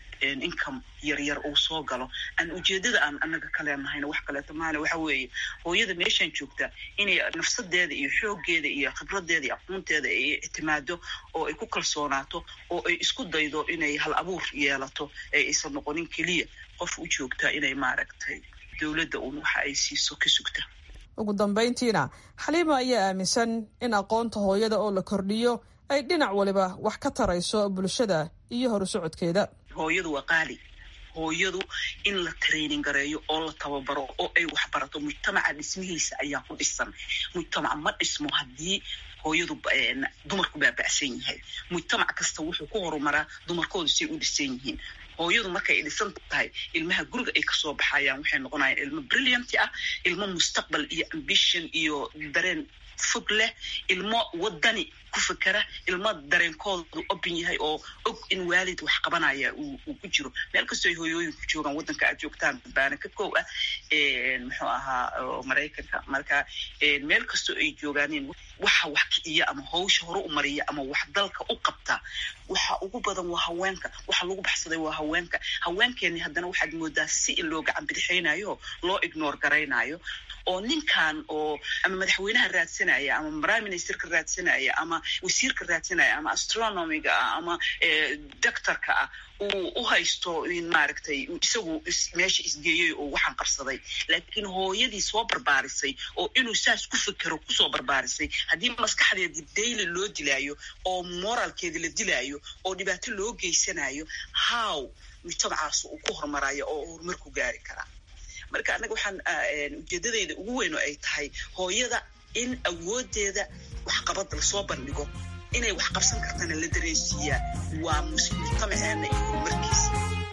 income yaryar uu soo galo aan ujeedada aan anaga kaleenahayna wax kaleeto maana waxa weeye hooyada meeshaan joogta inay nafsadeeda iyo xoogeeda iyo khibradeeda iyo aqoonteeda ay ictimaado oo ay ku kalsoonaato oo ay isku daydo inay hal abuur yeelato ee aysan noqonin keliya qof u joogtaa inay maaragtay dowladda uun waxa ay siiso ka sugta ugu dambayntiina xaliima ayaa aaminsan in aqoonta hooyada oo la kordhiyo ay dhinac waliba wax ka tarayso bulshada iyo horu socodkeeda hooyadu waa qaali hooyadu in la training gareeyo oo la tababaro oo ay waxbarato mujtamaca dhismihiisa ayaa ku dhisan mujtamac ma dhismo haddii hooyadu dumarku baaba'san yahay mujtamac kasta wuxuu ku horumaraa dumarkoodu say u dhisan yihiin hooyadu markay dhisan tahay ilmaha guriga ay kasoo baxayaan waxay noqonayaan ilmo brillianti ah ilmo mustaqbal iyo ambition iyo dareen fog leh ilmo wadani ku fekera ilmo dareenkoodu open yahay oo og in waalid wax qabanaya uu ku jiro meel kastoo ay hooyooyinku joogaan waddanka aad joogtaan baana ka kow ah muxuu ahaa maraykanka marka meel kastoo ay joogaaneen waxa wax kiciya ama hawsha hore u mariya ama wax dalka u qabta waxa ugu badan waa haweenka waxa lagu baxsaday waa haweenka haweenkeeni haddana waxaad moodaa si in loo gacan bidixaynayo loo ignore garaynayo oo ninkan oo ama madaxweynaha raadsanaya ama prime ministerka raadsanaya ama wasiirka raadsanaya ama astronomiga ah ama doctorka ah uu u haysto in maaragtay isagu meesha isgeeyey oo waxaan qabsaday laakiin hooyadii soo barbaarisay oo inuu saas ku fekero kusoo barbaarisay haddii maskaxdeedii daily loo dilaayo oo moralkeedii la dilaayo oo dhibaato loo geysanayo how mujtamacaas uu ku horumarayo oo horumar ku gaari karaa marka annaga waxaan ujeedadeyda ugu weyn oo ay tahay hooyada in awoodeeda waxqabad lasoo bandhigo inay wax qabsan kartana la dareensiiyaa waa mujtamaceena iyo horumarkiisa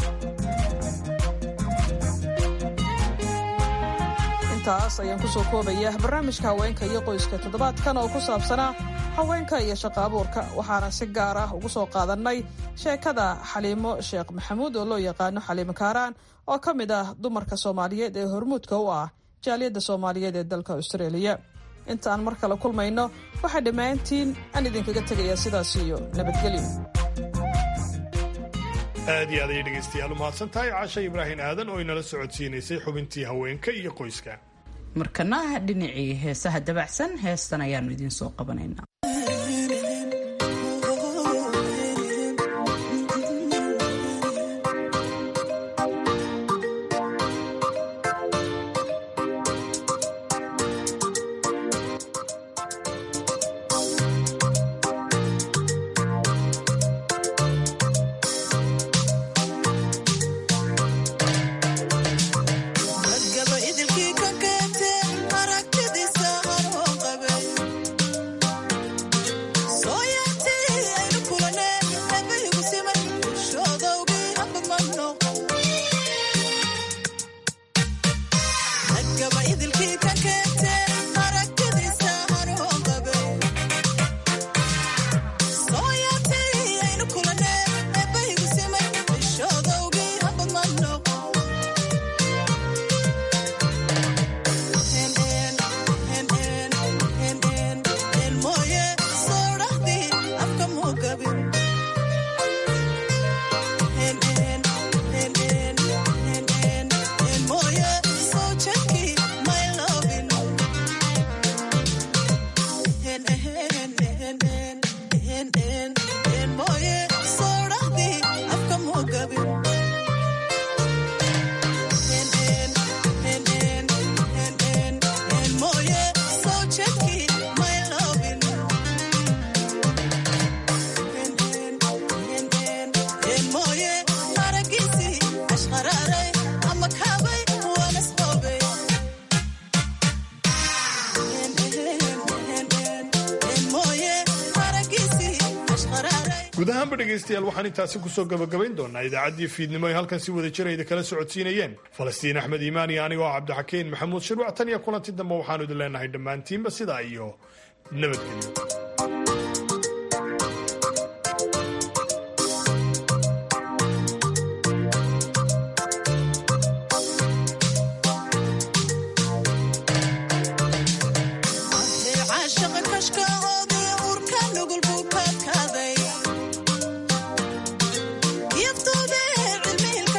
intaas ayaan kusoo koobaya barnaamijka haweenka iyo qoyska toddobaadkan oo ku saabsanaa haweenka iyo shaqo abuurka waxaana si gaar ah ugu soo qaadannay sheekada xaliimo sheekh maxamuud oo loo yaqaano xaliimo kaaraan oo ka mid ah dumarka soomaaliyeed ee hormuudka u ah jaaliyadda soomaaliyeed ee dalka austraeliya intaan mar kale kulmayno waxaa dhammaantiin aan idinkaga tegayaa sidaas iyo nabadgelyo aad iyo aad ayay dhegaystayaal u mahadsan tahay casha ibraahim aadan oo inala socodsiinaysay xubintii haweenka iyo qoyska markana dhinacii heesaha dabacsan heestan ayaanu idiin soo qabanaynaa guud ahaanba dhegaystayaal waxaan intaasi kusoo gabagabayn doonaa idaacaddii fiidnimo ay halkan si wada jirayda kala socodsiinayeen falastiin axmed iimaan iyo anigoo cabdixakiin maxamuud shirwac tan iyo kulanti dambe waxaanu idin leenahay dhammaantiinba sidaa iyo nabadgelyo Yaftooda cilmi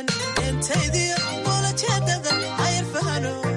entaydiyo walajeedada ayar fahano